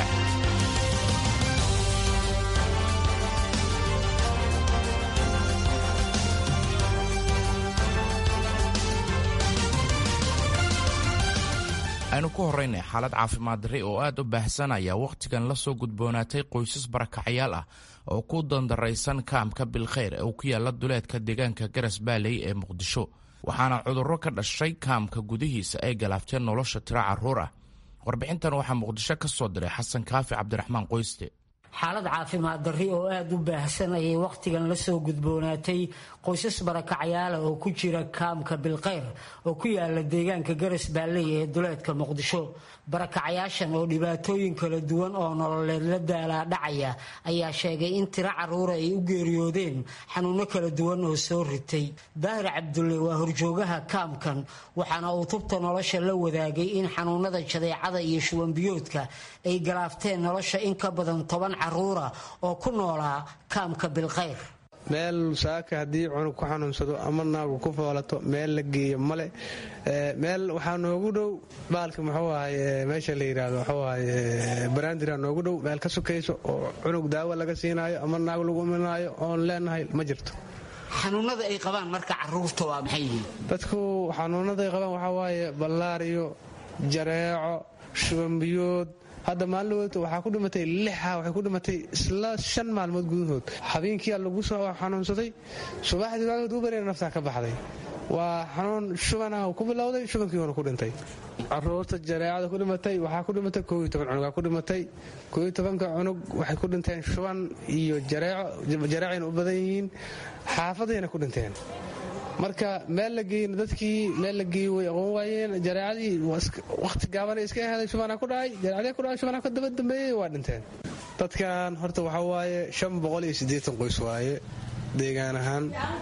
Speaker 15: aynu ku horraynay xaalad caafimaad darri oo aad u baahsan ayaa wakhtigan la soo gudboonaatay qoysas barakacayaal ah oo ku dandaraysan kaamka bilkhayr ee uu ku yaalla duleedka deegaanka garas baaley ee muqdisho waxaana cudurro ka dhashay kaamka gudihiisa ay galaafteen nolosha tiro carruur ah warbixintan waxaa muqdisho ka soo diray xasan kaafi cabdiraxmaan qoyste
Speaker 16: xaalad caafimaad darri oo aada u baahsan ayay wakhtigan la soo gudboonaatay qoysas barakacayaala oo ku jira kaamka bilkayr oo ku yaala deegaanka garas baalley ee duleedka muqdisho barakacayaashan oo dhibaatooyin kala duwan oo nololeed la daalaa dhacaya ayaa sheegay in tiro carruura ay u geeriyoodeen xanuuno kala duwan oo soo ritay daahir cabdulle waa horjoogaha kaamkan waxaana uu tubta nolosha la wadaagay in xanuunada jadeecada iyo shuwanbiyoodka ay galaafteen nolosha in ka badan toban caruura oo ku noolaa kaamka bilkhayr
Speaker 17: meel saaka haddii cunug ku xanuunsado ama naagu ku foolato meel la geeyo male meel waxaa noogu dhow baalka muxuu ahay meesha la yidhaahdo muxuu ahay baraandira noogu dhow meel ka sokayso oo cunug daawo laga siinaayo ama naag lagu imanaayo oon leenahay ma jirto
Speaker 16: xanuunada ay qabaan marka caruurta waa maxay yihiin
Speaker 17: dadku xanuunada ay qabaan waxaa waaye ballaariyo jareeco shubanbiyood hadda maalin waxaa ku dhimatay lixa waxay ku dhimatay isla shan maalmood gudahood habeenkiia lagu soo xanuunsaday subaxdii waagood u bareera naftaa ka baxday waa xanuun shubana ku bilowday shubankiiuna ku dhintay caruurta jareecada ku dhimatay waxaa ku dhimatay kooiyo toban cunugaa ku dhimatay kooiyo tobanka cunug waxay ku dhinteen shuban iyo jareeco jareecayna u badan yihiin xaafadayna ku dhinteen marka meel la geeyna dadkii meel la geeyey way aqoon waayeen jareecadii wakhti gaabana iska aheeday shubana ku dhacay jareecadii ku dhacay shubana ka daba dambeeyey waa dhinteen dadkan horta waxaa waaye shan boqol iyo siddeetan qoys waaye deegaan ahaan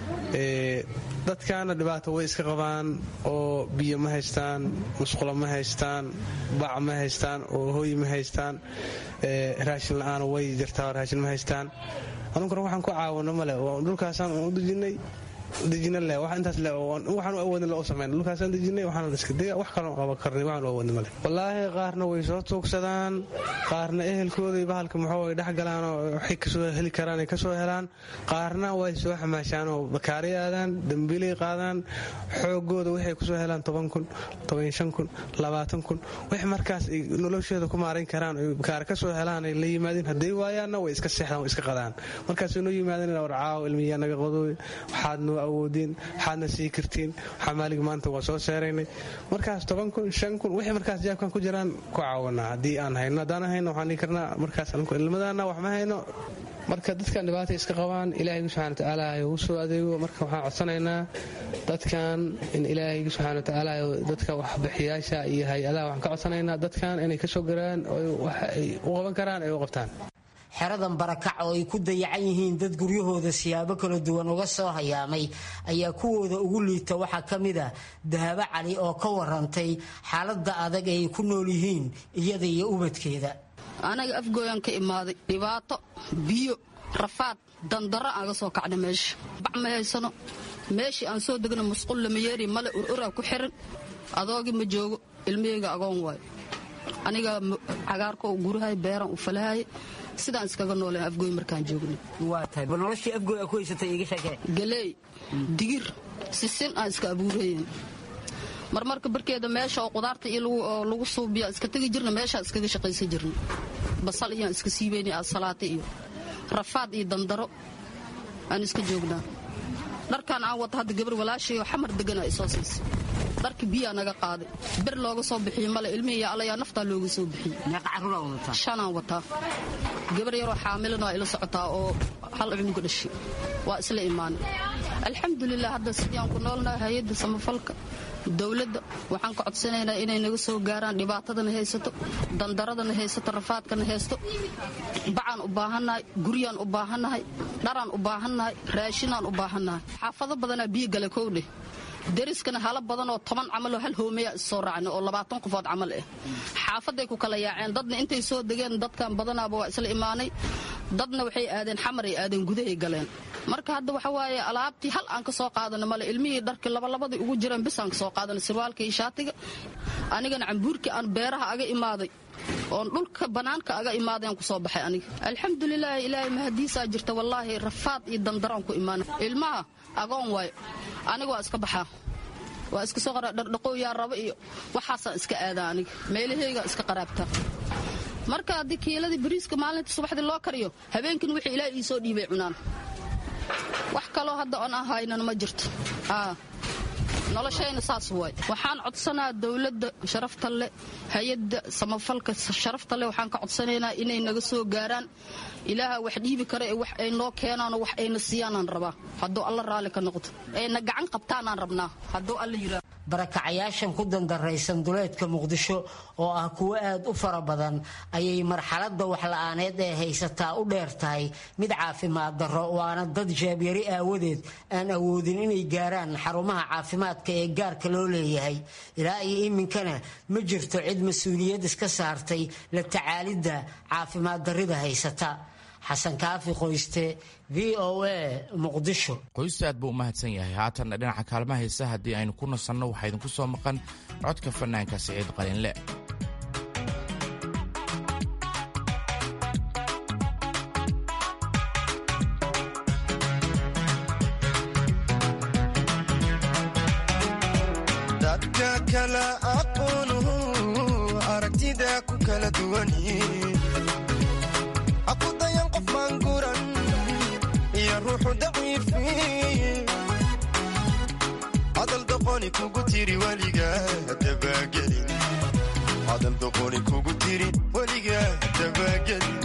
Speaker 17: dadkaana dhibaato way iska qabaan oo biyo ma haystaan musqulo ma haystaan bac ma haystaan oo hooy ma haystaan raashin la-aan way jirtaa raashin ma haystaan anunkuna waxaan ku caawino male dhulkaasaan u dejinay dejina le wax intaas le waxaan awoodin loo samayn dhulkaasaan dejinay waxaan la iska dega wax kaloo qaban karnay waxaan awoodin male wallaahi qaarna way soo tuugsadaan qaarna ehelkooday bahalka muxuu ay dhex galaan oo waxay kasoo heli karaan ay kasoo helaan qaarna way soo xamaashaan oo bakaari aadaan dambiilay qaadaan xoogooda waxay kusoo helaan toban kun toban shan kun labaatan kun wix markaas ay noloshooda ku maarayn karaan ay bakaari kasoo helaan ay la yimaadeen hadday waayaanna way iska seexdaan way iska qadaan markaasay noo yimaadeen warcaaw ilmiyaa naga qodooy waxaad noo awoodiin waxaadna sii kartiin xamaalig maanta waa soo seeraynay markaas toban kun shan kun wixii markaas jaabkan ku jiraan ku caawanaa haddii aan hayno haddaan hayno waxaan dhihi karnaa markaas ilmadana wax ma hayno marka dadkan dhibaata iska qabaan ilaahaygu subxana watacaala ugu soo adeego marka waxaan codsanaynaa dadkan in ilaahaygu subxana watacaala dadka waxbixiyaasha iyo hay-adaha waxaan ka codsanaynaa dadkan inay ka soo garaan wax ay u qaban karaan ay u qabtaan
Speaker 16: xeradan barakac oo ay ku dayacan yihiin dad guryahooda siyaabo kala duwan uga soo hayaamay ayaa kuwooda ugu liita waxaa ka mid ah dahabo cali oo ka warantay xaaladda adag ay ku nool yihiin iyada iyo ubadkeeda
Speaker 18: anaga afgooyan ka imaaday dhibaato biyo rafaad dandaro aan ga soo kacnay meesha bac ma haysano meeshii aan soo degna musqul lamayeeri male ururaa ku xiran adoogii ma joogo ilmihayga agoon waayo aniga cagaarka u gurahay beeran u falahay sidaan iskaga noolen afgooy markaan joogna galeey digir sisin aan iska abuurayen marmarka barkeeda meesha oo qudaarta iyo lagu suubiya iska tegi jirna meeshaa iskaga shaqaysan jirna basal iyaan iska siibayna asalaata iyo rafaad iyo dandaro aan iska joognaa dharkaan aan wata hadda gabar walaashayoo xamar degana isoo siisa dharka biyaa naga qaaday ber looga soo bixiyo male ilmihiiyo allayaa naftaa looga soo bixiyey shanaan wataa gabar yaroo xaamilan waa ila socotaa oo hal cunuga dhashay waa isla imaanay alxamdulilah hadda sidiiaan ku noolnahay hay-adda samafalka dowladda waxaan ka codsanaynaa inay naga soo gaaraan dhibaatadana haysato dandaradana haysato rafaadkana haysto bacaan u baahannahay guryaan u baahannahay dharaan u baahannahay raashinaan u baahannahay xaafado badanaa biyo gale kowdheh dariskana hala badan oo toban camaloo hal hoomeya issoo raacna oo labaatan qofood camal ah xaafaday ku kala yaaceen dadna intay soo degeen dadkan badanaaba waa isla imaanay dadna waxay aadeen xamaray aadeen gudahay galeen marka hadda waxa waaye alaabtii hal aan ka soo qaadana male ilmihii dharkii labalabadii ugu jireen bis aan ka soo qaadana sirwaalka iyo shaatiga anigana cambuurkii aan beeraha aga imaaday oon dhulka bannaanka aga imaadeen ku soo baxay aniga alxamdulilaahi ilaahay mahadiisaa jirta wallaahi rafaad iyo dandaraan ku imaana ilmaha agoon waayo aniga waa iska baxaa waa iska soo qara dhardhaqow yaa raba iyo waxaasaan iska aadaa aniga meelahaygaa iska qaraabtaa marka haddii kiiladii bariiska maalinta subaxdii loo kariyo habeenkiina wixii ilaahay ii soo dhiibay cunaan wax kaloo hadda oon aan haynana ma jirto noloshayna saas waay waxaan codsanaa dowladda sharafta leh hay-adda samafalka sharafta leh waxaan ka codsanaynaa inay naga soo gaaraan ilaaha wax dhiibi kara ee wax ay noo keenaanoo wax ayna siiyaanaan rabaa hadduu alla raalli ka noqdo ayna gacan qabtaanaan rabnaa hadduu alla yiraa
Speaker 16: barakacayaashan ku dandaraysan duleedka muqdisho oo ah kuwo aad u fara badan ayay marxaladda waxla-aaneed ee haysataa u dheer tahay mid caafimaad darro waana dad jaabyari aawadeed aan awoodin inay gaaraan xarumaha caafimaadka ee gaarka loo leeyahay ilaa iyo iminkana ma jirto cid mas-uuliyad iska saartay la tacaalidda caafimaad darrida haysata xasan kaafi qoyste v o a muqdisho
Speaker 15: qoysta aad buu u mahadsan yahay haatanna dhinaca kaalmaha heesa haddii aynu ku nasanno waxaa idinku soo maqan codka fanaanka siciid qalinle
Speaker 19: dadka kala aqoonu aragtida ku kala duwani aqudayan qof maanguran iyo ruuxu daciifi hadal doqoni kugu tiri weliga dabagelin hadal doqoni kugu tiri weliga dabagelin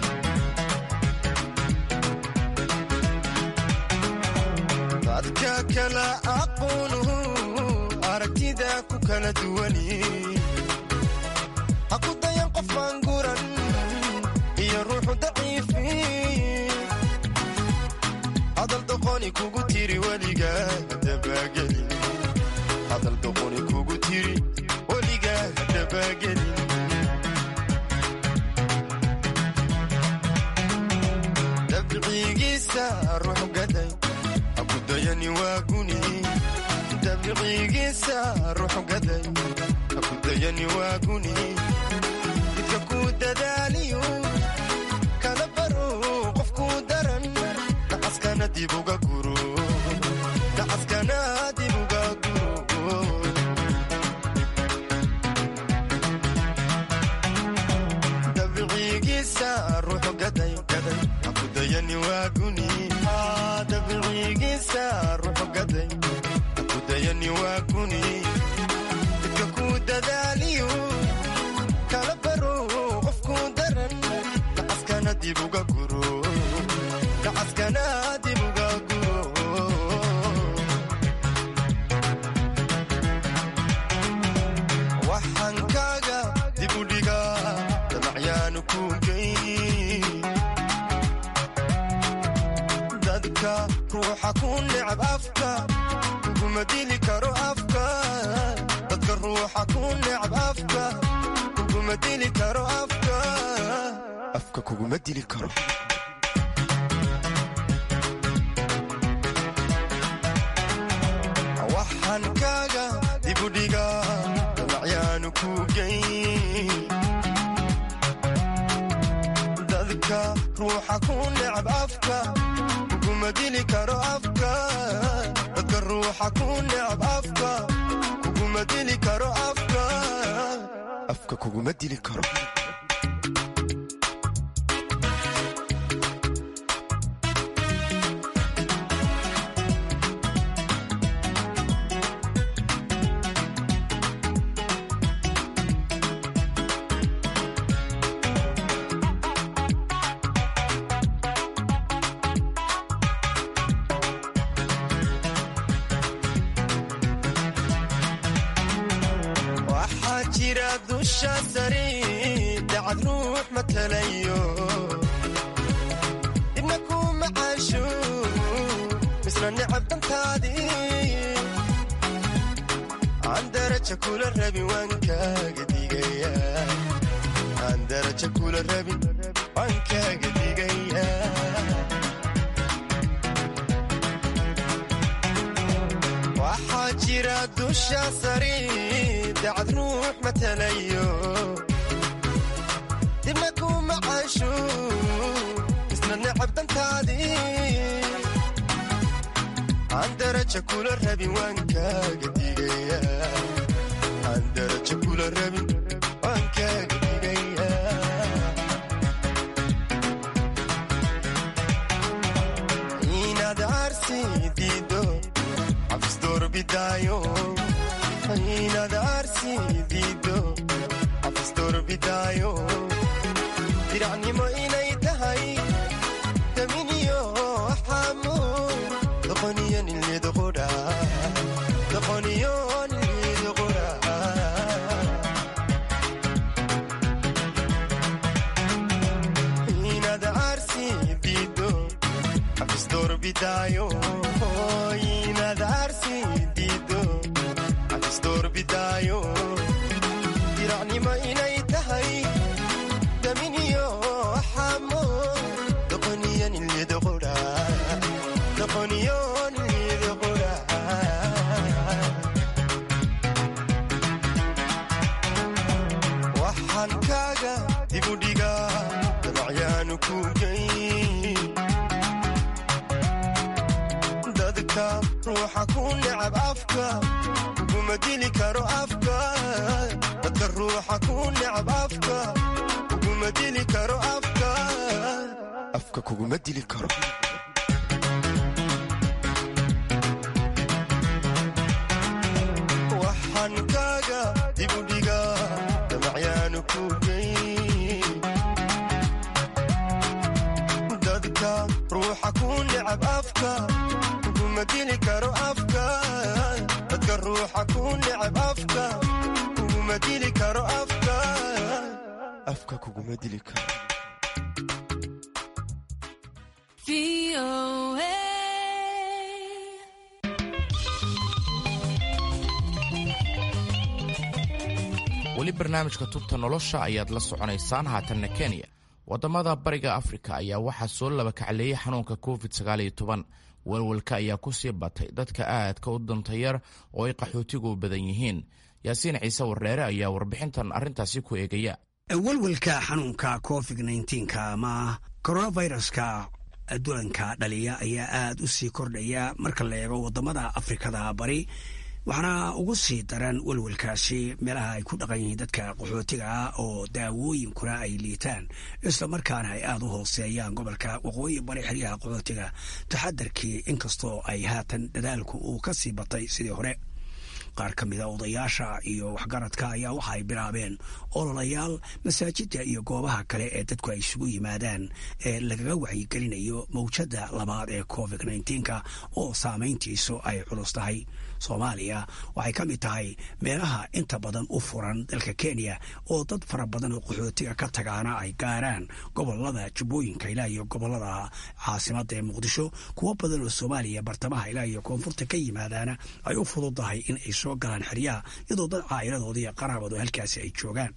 Speaker 19: dadka kala aqoonu aragtida ku kala duwani hakudayan qof maanguran iyo ruuxu daciifi hadal doqoni kugu tiri weliga dabagelin hadal doqoni kugu tiri weliga dabagelin dabcigiisa ruux gaday hakudayani waa guni dabcigiisa ruux gaday hakudayani waa guni midka ku dadaaliyo kana baro qofkuu daran nacaskana dib uga guro nacaskana dib uga guro dabcigiisa ruux gaday gaday hakudayani waa guni dabcigiisa ruux iyo waa guni midka kuu dadaaliyo kala baro qofkuu daran nacaskana dib uga guro nacaskana dib uga guro waxaan kaaga dib u dhigaa damacyaanu ku geyn dadka ruuxa ku necab afka kuguma dili karo afka dadka ruuxa ku necab afka kuguma dili karo afka afka kuguma dili karo waxaan kaaga dib u dhigaa damacyaanu ku geyn dadka ruuxa ku necab afka kuguma dili karo afka dadka ruuxa ku necab afka kuguma dili karo afka afka kuguma dili karo waxaa jira dusha sare dacad ruux matalayo dibna ku macaasho misna necab dantaadii aan daraja kula rabin waan kaaga digaya aan daraja kula rabin waan kaaga digaya waxaa jira dusha sare dacad ruux matalayo dibna ku macaasho isna necab dantaadii aan daraja kula rabin waan kaaga digaya aan daraja kula rabin waan kaaga digaya inaad arsi diido cabs doorbidaayo inaad arsi diido cabs doorbidaayo diracnimo inay tahay daminiyo xaamo doqoniyo nilidqudha doqoniyo nilidqudha inaad arsi diido cabs doorbidaayo inaad arsi diido cabs doorbidaayo diracnimo inay tahay daminiyo xamo doqoniyo nilidqudha doqoniyo nilidqudha waxaan kaaga dib u dhigaa damacyaanu ku geyn dadka ruuxa ku necab afka kuguma dili karo afka dadka ruuxa ku necab afka kuguma dili karo afka afka kuguma dili karo waxaan kaaga dib u dhigaa damacyaanu ku geyn dadka ruuxa ku necab afka kuguma dili karo afka dadka ruuxa ku necab afka kuguma dili karo afka afka kuguma dili karo
Speaker 15: weli barnaamijka tubta nolosha ayaad la soconaysaan haatanna kenya wadamada bariga afrika ayaa waxaa soo labakacleeyey xanuunka covid welwelka ayaa kusii batay dadka aadka u dantayar oo ay qaxootigu badan yihiin yaasiin ciise wareere ayaa warbixintan arrintaasi ku eegaya
Speaker 20: welwelka xanuunka covid nka ama coronaviruska dulanka dhaliya ayaa aad u sii kordhaya marka la eego wadamada afrikada bari waxaana ugu sii daran welwelkaasi meelaha ay ku dhaqan yihiin dadka qaxootiga ah oo daawooyinkuna ay liitaan isla markaana ay aada u hooseeyaan gobolka waqooyi bari xeryaha qaxootiga taxadarkii inkastoo ay haatan dadaalku uu ka sii batay sidii hore qaar ka mida odayaasha iyo waxgaradka ayaa waxa ay bilaabeen ololayaal masaajida iyo goobaha kale ee dadku ay isugu yimaadaan ee lagaga wacyigelinayo mawjadda labaad ee covid nneteen-ka oo saamayntiisu ay culus tahay soomaaliya waxay ka mid tahay meelaha inta badan u furan dalka kenya oo dad fara badan oo qaxootiga ka tagaana ay gaaraan gobolada jubbooyinka ilaa iyo gobolada caasimada ee muqdisho kuwo badan oo soomaaliya bartamaha ilaa iyo koonfurta ka yimaadaana ay u fududahay in ay soo galaan xeryaha iyadoo dad caa'iladooda iyo qaraabadu halkaasi ay joogaan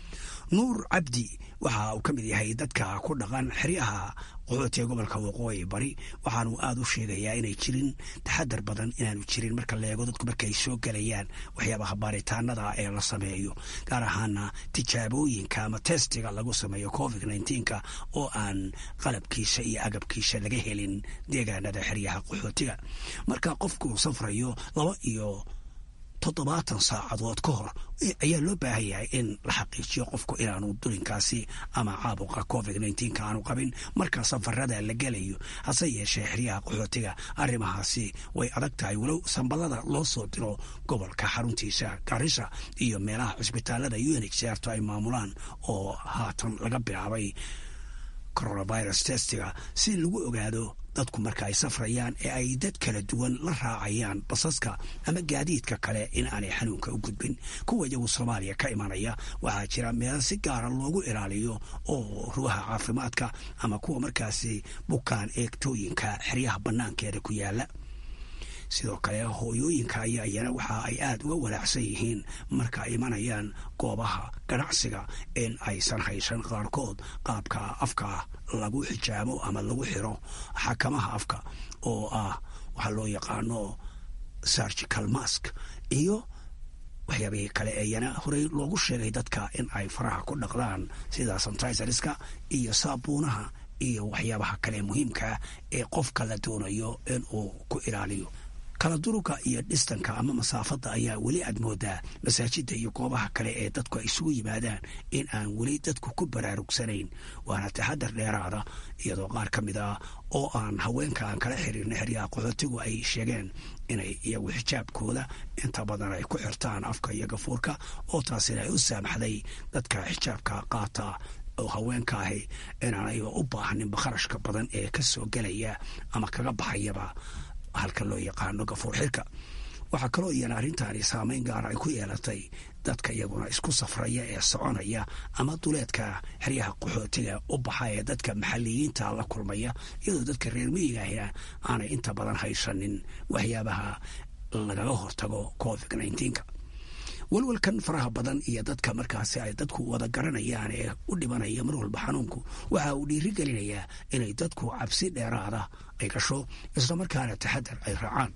Speaker 20: nuur cabdi waxa uu ka mid yahay dadka ku dhaqan xeryaha qaxootiga gobolka waqooyi bari waxaanu aada u sheegayaa inay jirin taxadar badan inaanu jirin marka la eego dadku markaay soo gelayaan waxyaabaha baaritaanada ee la sameeyo gaar ahaana tijaabooyinka ama testiga lagu sameeyo covid nneteen-ka oo aan qalabkiisa iyo agabkiisa laga helin deegaanada xeryaha qaxootiga marka qofku safrayo laba iyo toddobaatan saacadood ka hor ayaa loo baahan yahay in la xaqiijiyo qofku inaanu dulinkaasi ama caabuqa covid nneteen-ka aanu qabin marka safarada la gelayo hase yeeshee xeryaha qaxootiga arrimahaasi way adag tahay walow sambadada loo soo diro gobolka xaruntiisa garissa iyo meelaha cisbitaalada u n h r to ay maamulaan oo haatan laga bilaabay coronavirus testiga si lagu ogaado dadku marka ay safrayaan ee ay dad kala duwan la raacayaan basaska ama gaadiidka kale in aanay xanuunka u gudbin kuwa iyagu soomaaliya ka imanaya waxaa jira meelo si gaara loogu ilaaliyo oo ruuha caafimaadka ama kuwa markaasi bukaan eegtooyinka xeryaha bannaankeeda ku yaala sidoo kale hooyooyinka ayaa iyana waxa ay aada uga walaacsan yihiin marka ay imanayaan goobaha ganacsiga in aysan haysan qaarkood qaabka afka lagu xijaabo ama lagu xiro xakamaha afka oo ah waxaa loo yaqaano surgical mask iyo waxyaabihii kale eeyana horey loogu sheegay dadka in ay faraha ku dhaqdaan sida santiserska iyo saabuunaha iyo waxyaabaha kale muhiimkaa ee qofka la doonayo in uu ku ilaaliyo kala duruga iyo dhistanka ama masaafadda ayaa weli aad moodaa masaajidda iyo goobaha kale ee dadku ay isugu yimaadaan in aan weli dadku ku baraarugsanayn waana taxadar dheeraada iyadoo qaar ka mid ah oo aan haweenka aan kala xiriirna xeryaha qaxootigu ay sheegeen inay iyagu xijaabkooda inta badan ay ku xirtaan afka iyo gafuurka oo taasina ay u saamaxday dadka xijaabka qaata oo haweenka ahi inaanayba u baahaninba kharashka badan ee ka soo gelaya ama kaga baxayaba halka loo yaqaano gafuur xirka waxaa kaloo iyana arrintaani saameyn gaara ay ku yeelatay dadka iyaguna isku safraya ee soconaya ama duleedka xeryaha qaxootiga u baxa ee dadka maxalliyiinta la kulmaya iyadoo dadka reer miyigaahina aanay inta badan haysanin waxyaabaha lagaga hortago covid nneteen-ka walwalkan faraha badan iyo dadka markaasi ay dadku wada garanayaan ee u dhibanaya mar walba xanuunku waxa uu dhiiri gelinayaa inay dadku cabsi dheeraada ay gasho islamarkaana taxadar ay raacaan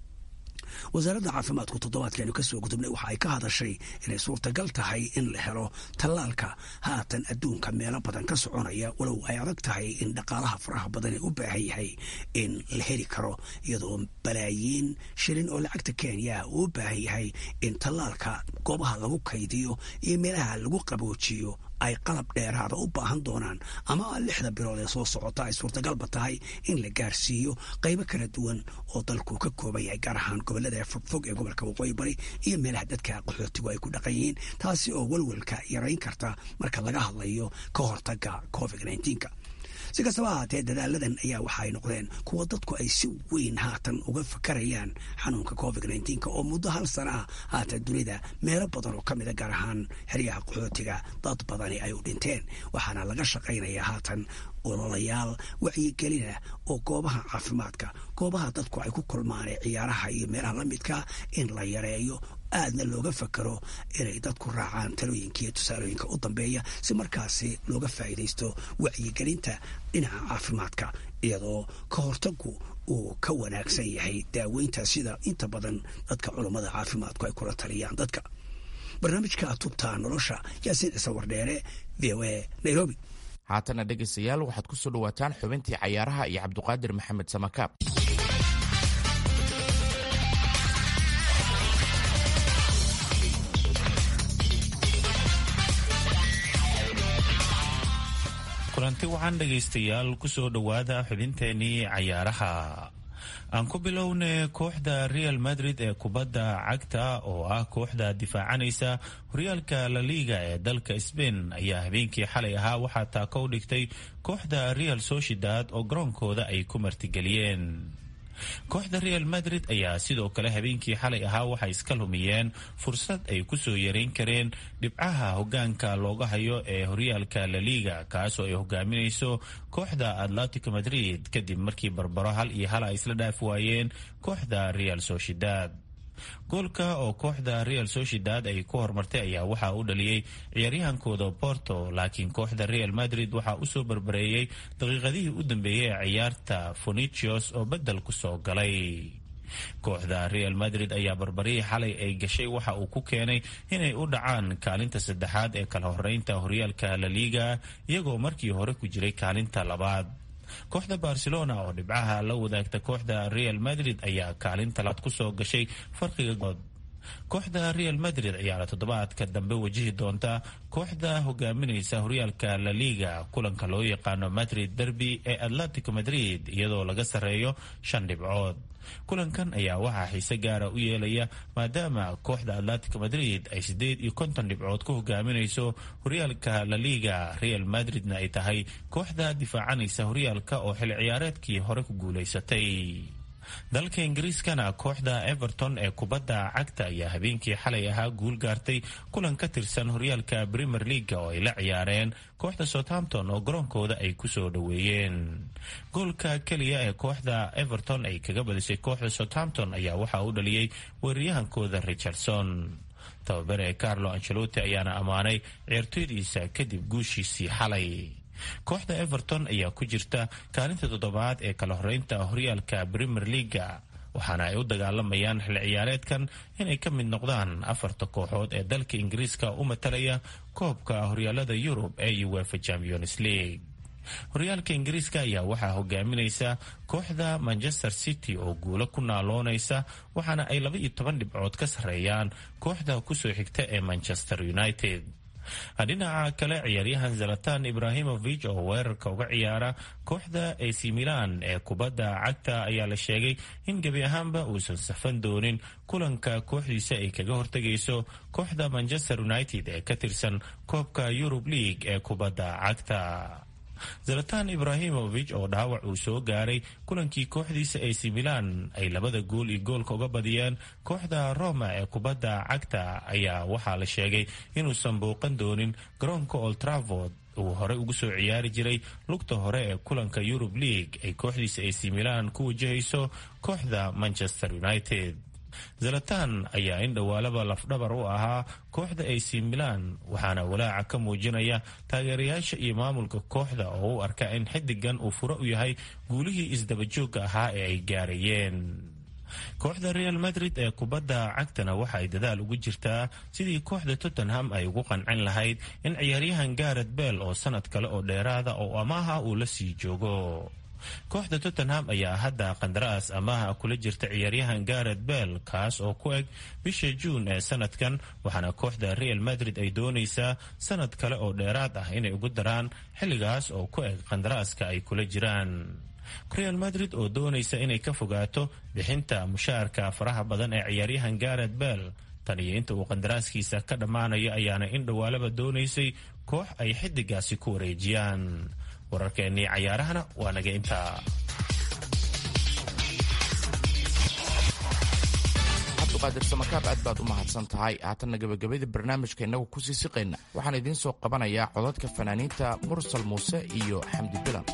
Speaker 20: wasaaradda caafimaadku toddobaadkeenu kasoo gudubnay waxa ay ka hadashay inay suurtagal tahay in la helo tallaalka haatan adduunka meelo badan ka soconaya walow ay adag tahay in dhaqaalaha faraha badan ee u baahan yahay in la heli karo iyadoo balaayiin shilin oo lacagta kenya uu u baahan yahay in tallaalka goobaha lagu kaydiyo iyo meelaha lagu qaboojiyo ay qalab dheeraada u baahan doonaan ama lixda bilood ee soo socota ay suurtagalba tahay in la gaarsiiyo qaybo kala duwan oo dalku ka kooban yahay gaar ahaan gobolada fogfog ee gobolka waqooyi bari iyo meelaha dadka qaxootigu ay ku dhaqan yihiin taasi oo walwalka yarayn karta marka laga hadlayo ka hortaga covid nneteen-ka si kastaba ahaatee dadaaladan ayaa waxa ay noqdeen kuwa dadku ay si weyn haatan uga fakarayaan xanuunka covid nneteen-ka oo muddo hal sana ah haatan dunida meelo badan oo ka mida gaar ahaan xeryaha qaxootiga dad badani ay u dhinteen waxaana laga shaqaynayaa haatan ololayaal wacyigelina oo goobaha caafimaadka goobaha dadku ay ku kulmaan ee ciyaaraha iyo meelaha la midka in la yareeyo aadna looga fakaro inay dadku raacaan talooyinka iyo tusaalooyinka u dambeeya si markaasi looga faa'iidaysto wacyigelinta dhinaca caafimaadka iyadoo ka hortagu uu ka wanaagsan yahay daaweynta sida inta badan dadka culummada caafimaadku ay kula taliyaan dadka barnaamijka tubta nolosha yaasiin cise wardheere v o a nairobi
Speaker 15: haatana dhegaystayaal waxaad ku soo dhowaataan xubintii cayaaraha iyo cabduqaadir maxamed samakaab
Speaker 21: kulanti waxaan dhegaystayaal kusoo dhowaada xubinteenii cayaaraha aan ku bilowne kooxda real madrid ee kubadda cagta oo ah kooxda difaacanaysa horyaalka laliga ee dalka sbain ayaa habeenkii xalay ahaa waxaa taako u dhigtay kooxda real sociedad oo garoonkooda ay ku martigeliyeen kooxda real madrid ayaa sidoo kale habeenkii xalay ahaa waxay iska lumiyeen fursad ay kusoo yareyn kareen dhibcaha hogaanka looga hayo ee horyaalka laliga kaasoo ay hogaaminayso kooxda atletico madrid kadib markii barbaro hal iyo hal ay isla dhaaf waayeen kooxda real sociedad goolka oo kooxda real sociedad ay ku horumartay ayaa waxaa u dhaliyey ciyaaryahankooda porto laakiin kooxda real madrid waxaa usoo barbareeyey daqiiqadihii u dambeeyey ee ciyaarta fonicios oo bedel ku soo galay kooxda real madrid ayaa barbarihii xalay ay gashay waxa uu ku keenay inay u dhacaan kaalinta saddexaad ee kala horeynta horyaalka laliga iyagoo markii hore ku jiray kaalinta labaad kooxda barcelona oo dhibcaha la wadaagta kooxda real madrid ayaa kaalinta labaad kusoo gashay farqiga good kooxda real madrid ayaana toddobaadka dambe wajihi doonta kooxda hogaaminaysa horyaalka laliga kulanka loo yaqaano madrid derby ee atletico madrid iyadoo laga sarreeyo shan dhibcood kulankan ayaa waxaa xiise gaara u yeelaya maadaama kooxda atletico madrid ay siddeed iyo konton dhibcood ku hogaaminayso horyaalka laliga real madridna ay tahay kooxda difaacanaysa horyaalka oo xil ciyaareedkii hore ku guulaysatay dalka ingiriiskana kooxda everton ee kubadda cagta ayaa habeenkii xalay ahaa guul gaartay kulan ka tirsan horyaalka premier leaga oo ay la ciyaareen kooxda southampton oo garoonkooda ay kusoo dhoweeyeen goolka keliya ee kooxda everton ay kaga badisay kooxda southampton ayaa waxaa u dhaliyey weeraryahankooda richardson tababare carlo ancelotti ayaana ammaanay ciyaartooydiisa kadib guushiisii xalay kooxda everton ayaa ku jirta kaalinta toddobaad ee kala horeynta horyaalka premier leaga waxaana ay u dagaalamayaan xil ciyaareedkan inay ka mid noqdaan afarta kooxood ee dalka ingiriiska u matalaya koobka horyaalada yurub ee uefa champions league horyaalka ingiriiska ayaa waxaa hogaaminaysa kooxda manchester city oo guulo ku naaloonaysa waxaana ay laba iyo toban dhibcood ka sarreeyaan kooxda kusoo xigta ee manchester united dhinaca kale ciyaaryahan zalatan ibrahimovic oo weerarka uga ciyaara kooxda ac milan ee kubadda cagta ayaa la sheegay in gebi ahaanba uusan safan doonin kulanka kooxdiisa ay kaga hortegayso kooxda manchester united ee ka tirsan koobka yurub league ee kubadda cagta zalatan ibrahimovic oo dhaawac uu soo gaaray kulankii kooxdiisa ac milan ay labada gool iyo goolka uga badiyeen kooxda roma ee kubadda cagta ayaa waxaa la sheegay inuusan bouqan doonin garoonka oltravord uu horey ugu soo ciyaari jiray lugta hore ee kulanka yurub league ay kooxdiisa ac milan ku wajahayso kooxda manchester united zalatan ayaa in dhowaalaba lafdhabar u ahaa kooxda ac milan waxaana walaaca ka muujinaya taageerayaasha iyo maamulka kooxda oo u arka in xidigan uu furo u yahay guulihii isdabajoogga ahaa ee ay gaarayeen kooxda real madrid ee kubadda cagtana waxa ay dadaal ugu jirtaa sidii kooxda tottenham ay ugu qancin lahayd in ciyaaryahan garet bell oo sanad kale oo dheeraada oo amaaha uu la sii joogo kooxda tottenham ayaa hadda qandaraas amaha kula jirta ciyaaryahan garet bell kaas oo ku eg bisha juun ee sanadkan waxaana kooxda real madrid ay doonaysaa sanad kale oo dheeraad ah inay ugu daraan xilligaas oo ku eg qandaraaska ay kula jiraan real madrid oo doonaysa inay ka fogaato bixinta mushaarka faraha badan ee ciyaaryahan garet bell tan iyo inta uu qandaraaskiisa ka dhammaanayo ayaana in dhowaalaba doonaysay koox ay xidigaasi ku wareejiyaan wararkeennii cayaarahana waa naga intaa
Speaker 15: cabduqaadir samakaab aad baad u mahadsan tahay haatanna gebagabada barnaamijka innagu kusii siqayna waxaan idiin soo qabanayaa codadka fanaaniinta mursal muuse iyo xamdi bilan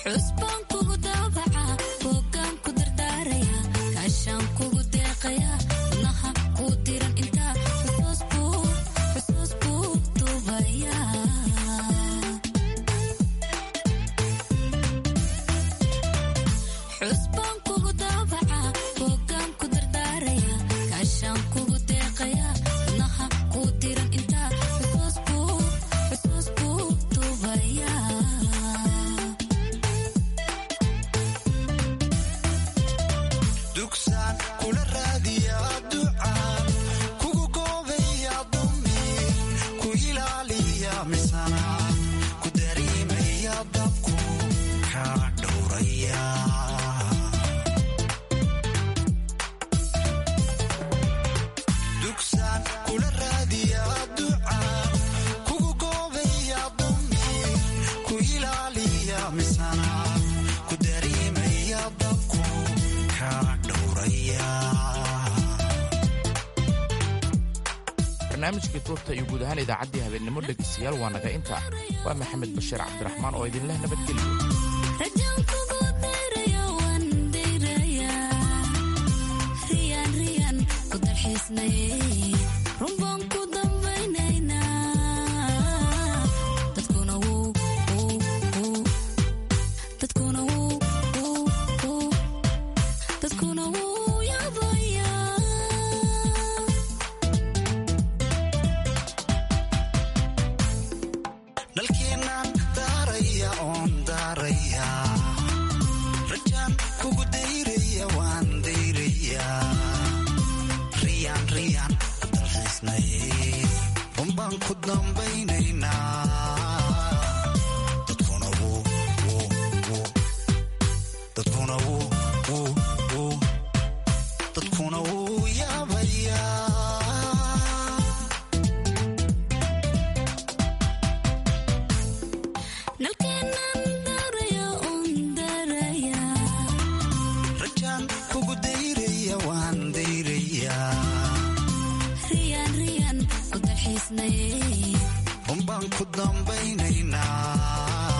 Speaker 15: barnaamijkii tuubta iyo guud ahaan idaacaddii habeennimo dhegaystayaal waa naga inta waa maxamed bashiir cabdiraxmaan oo idinleh nabadgelyo
Speaker 5: unbaan ku dambaynaynaa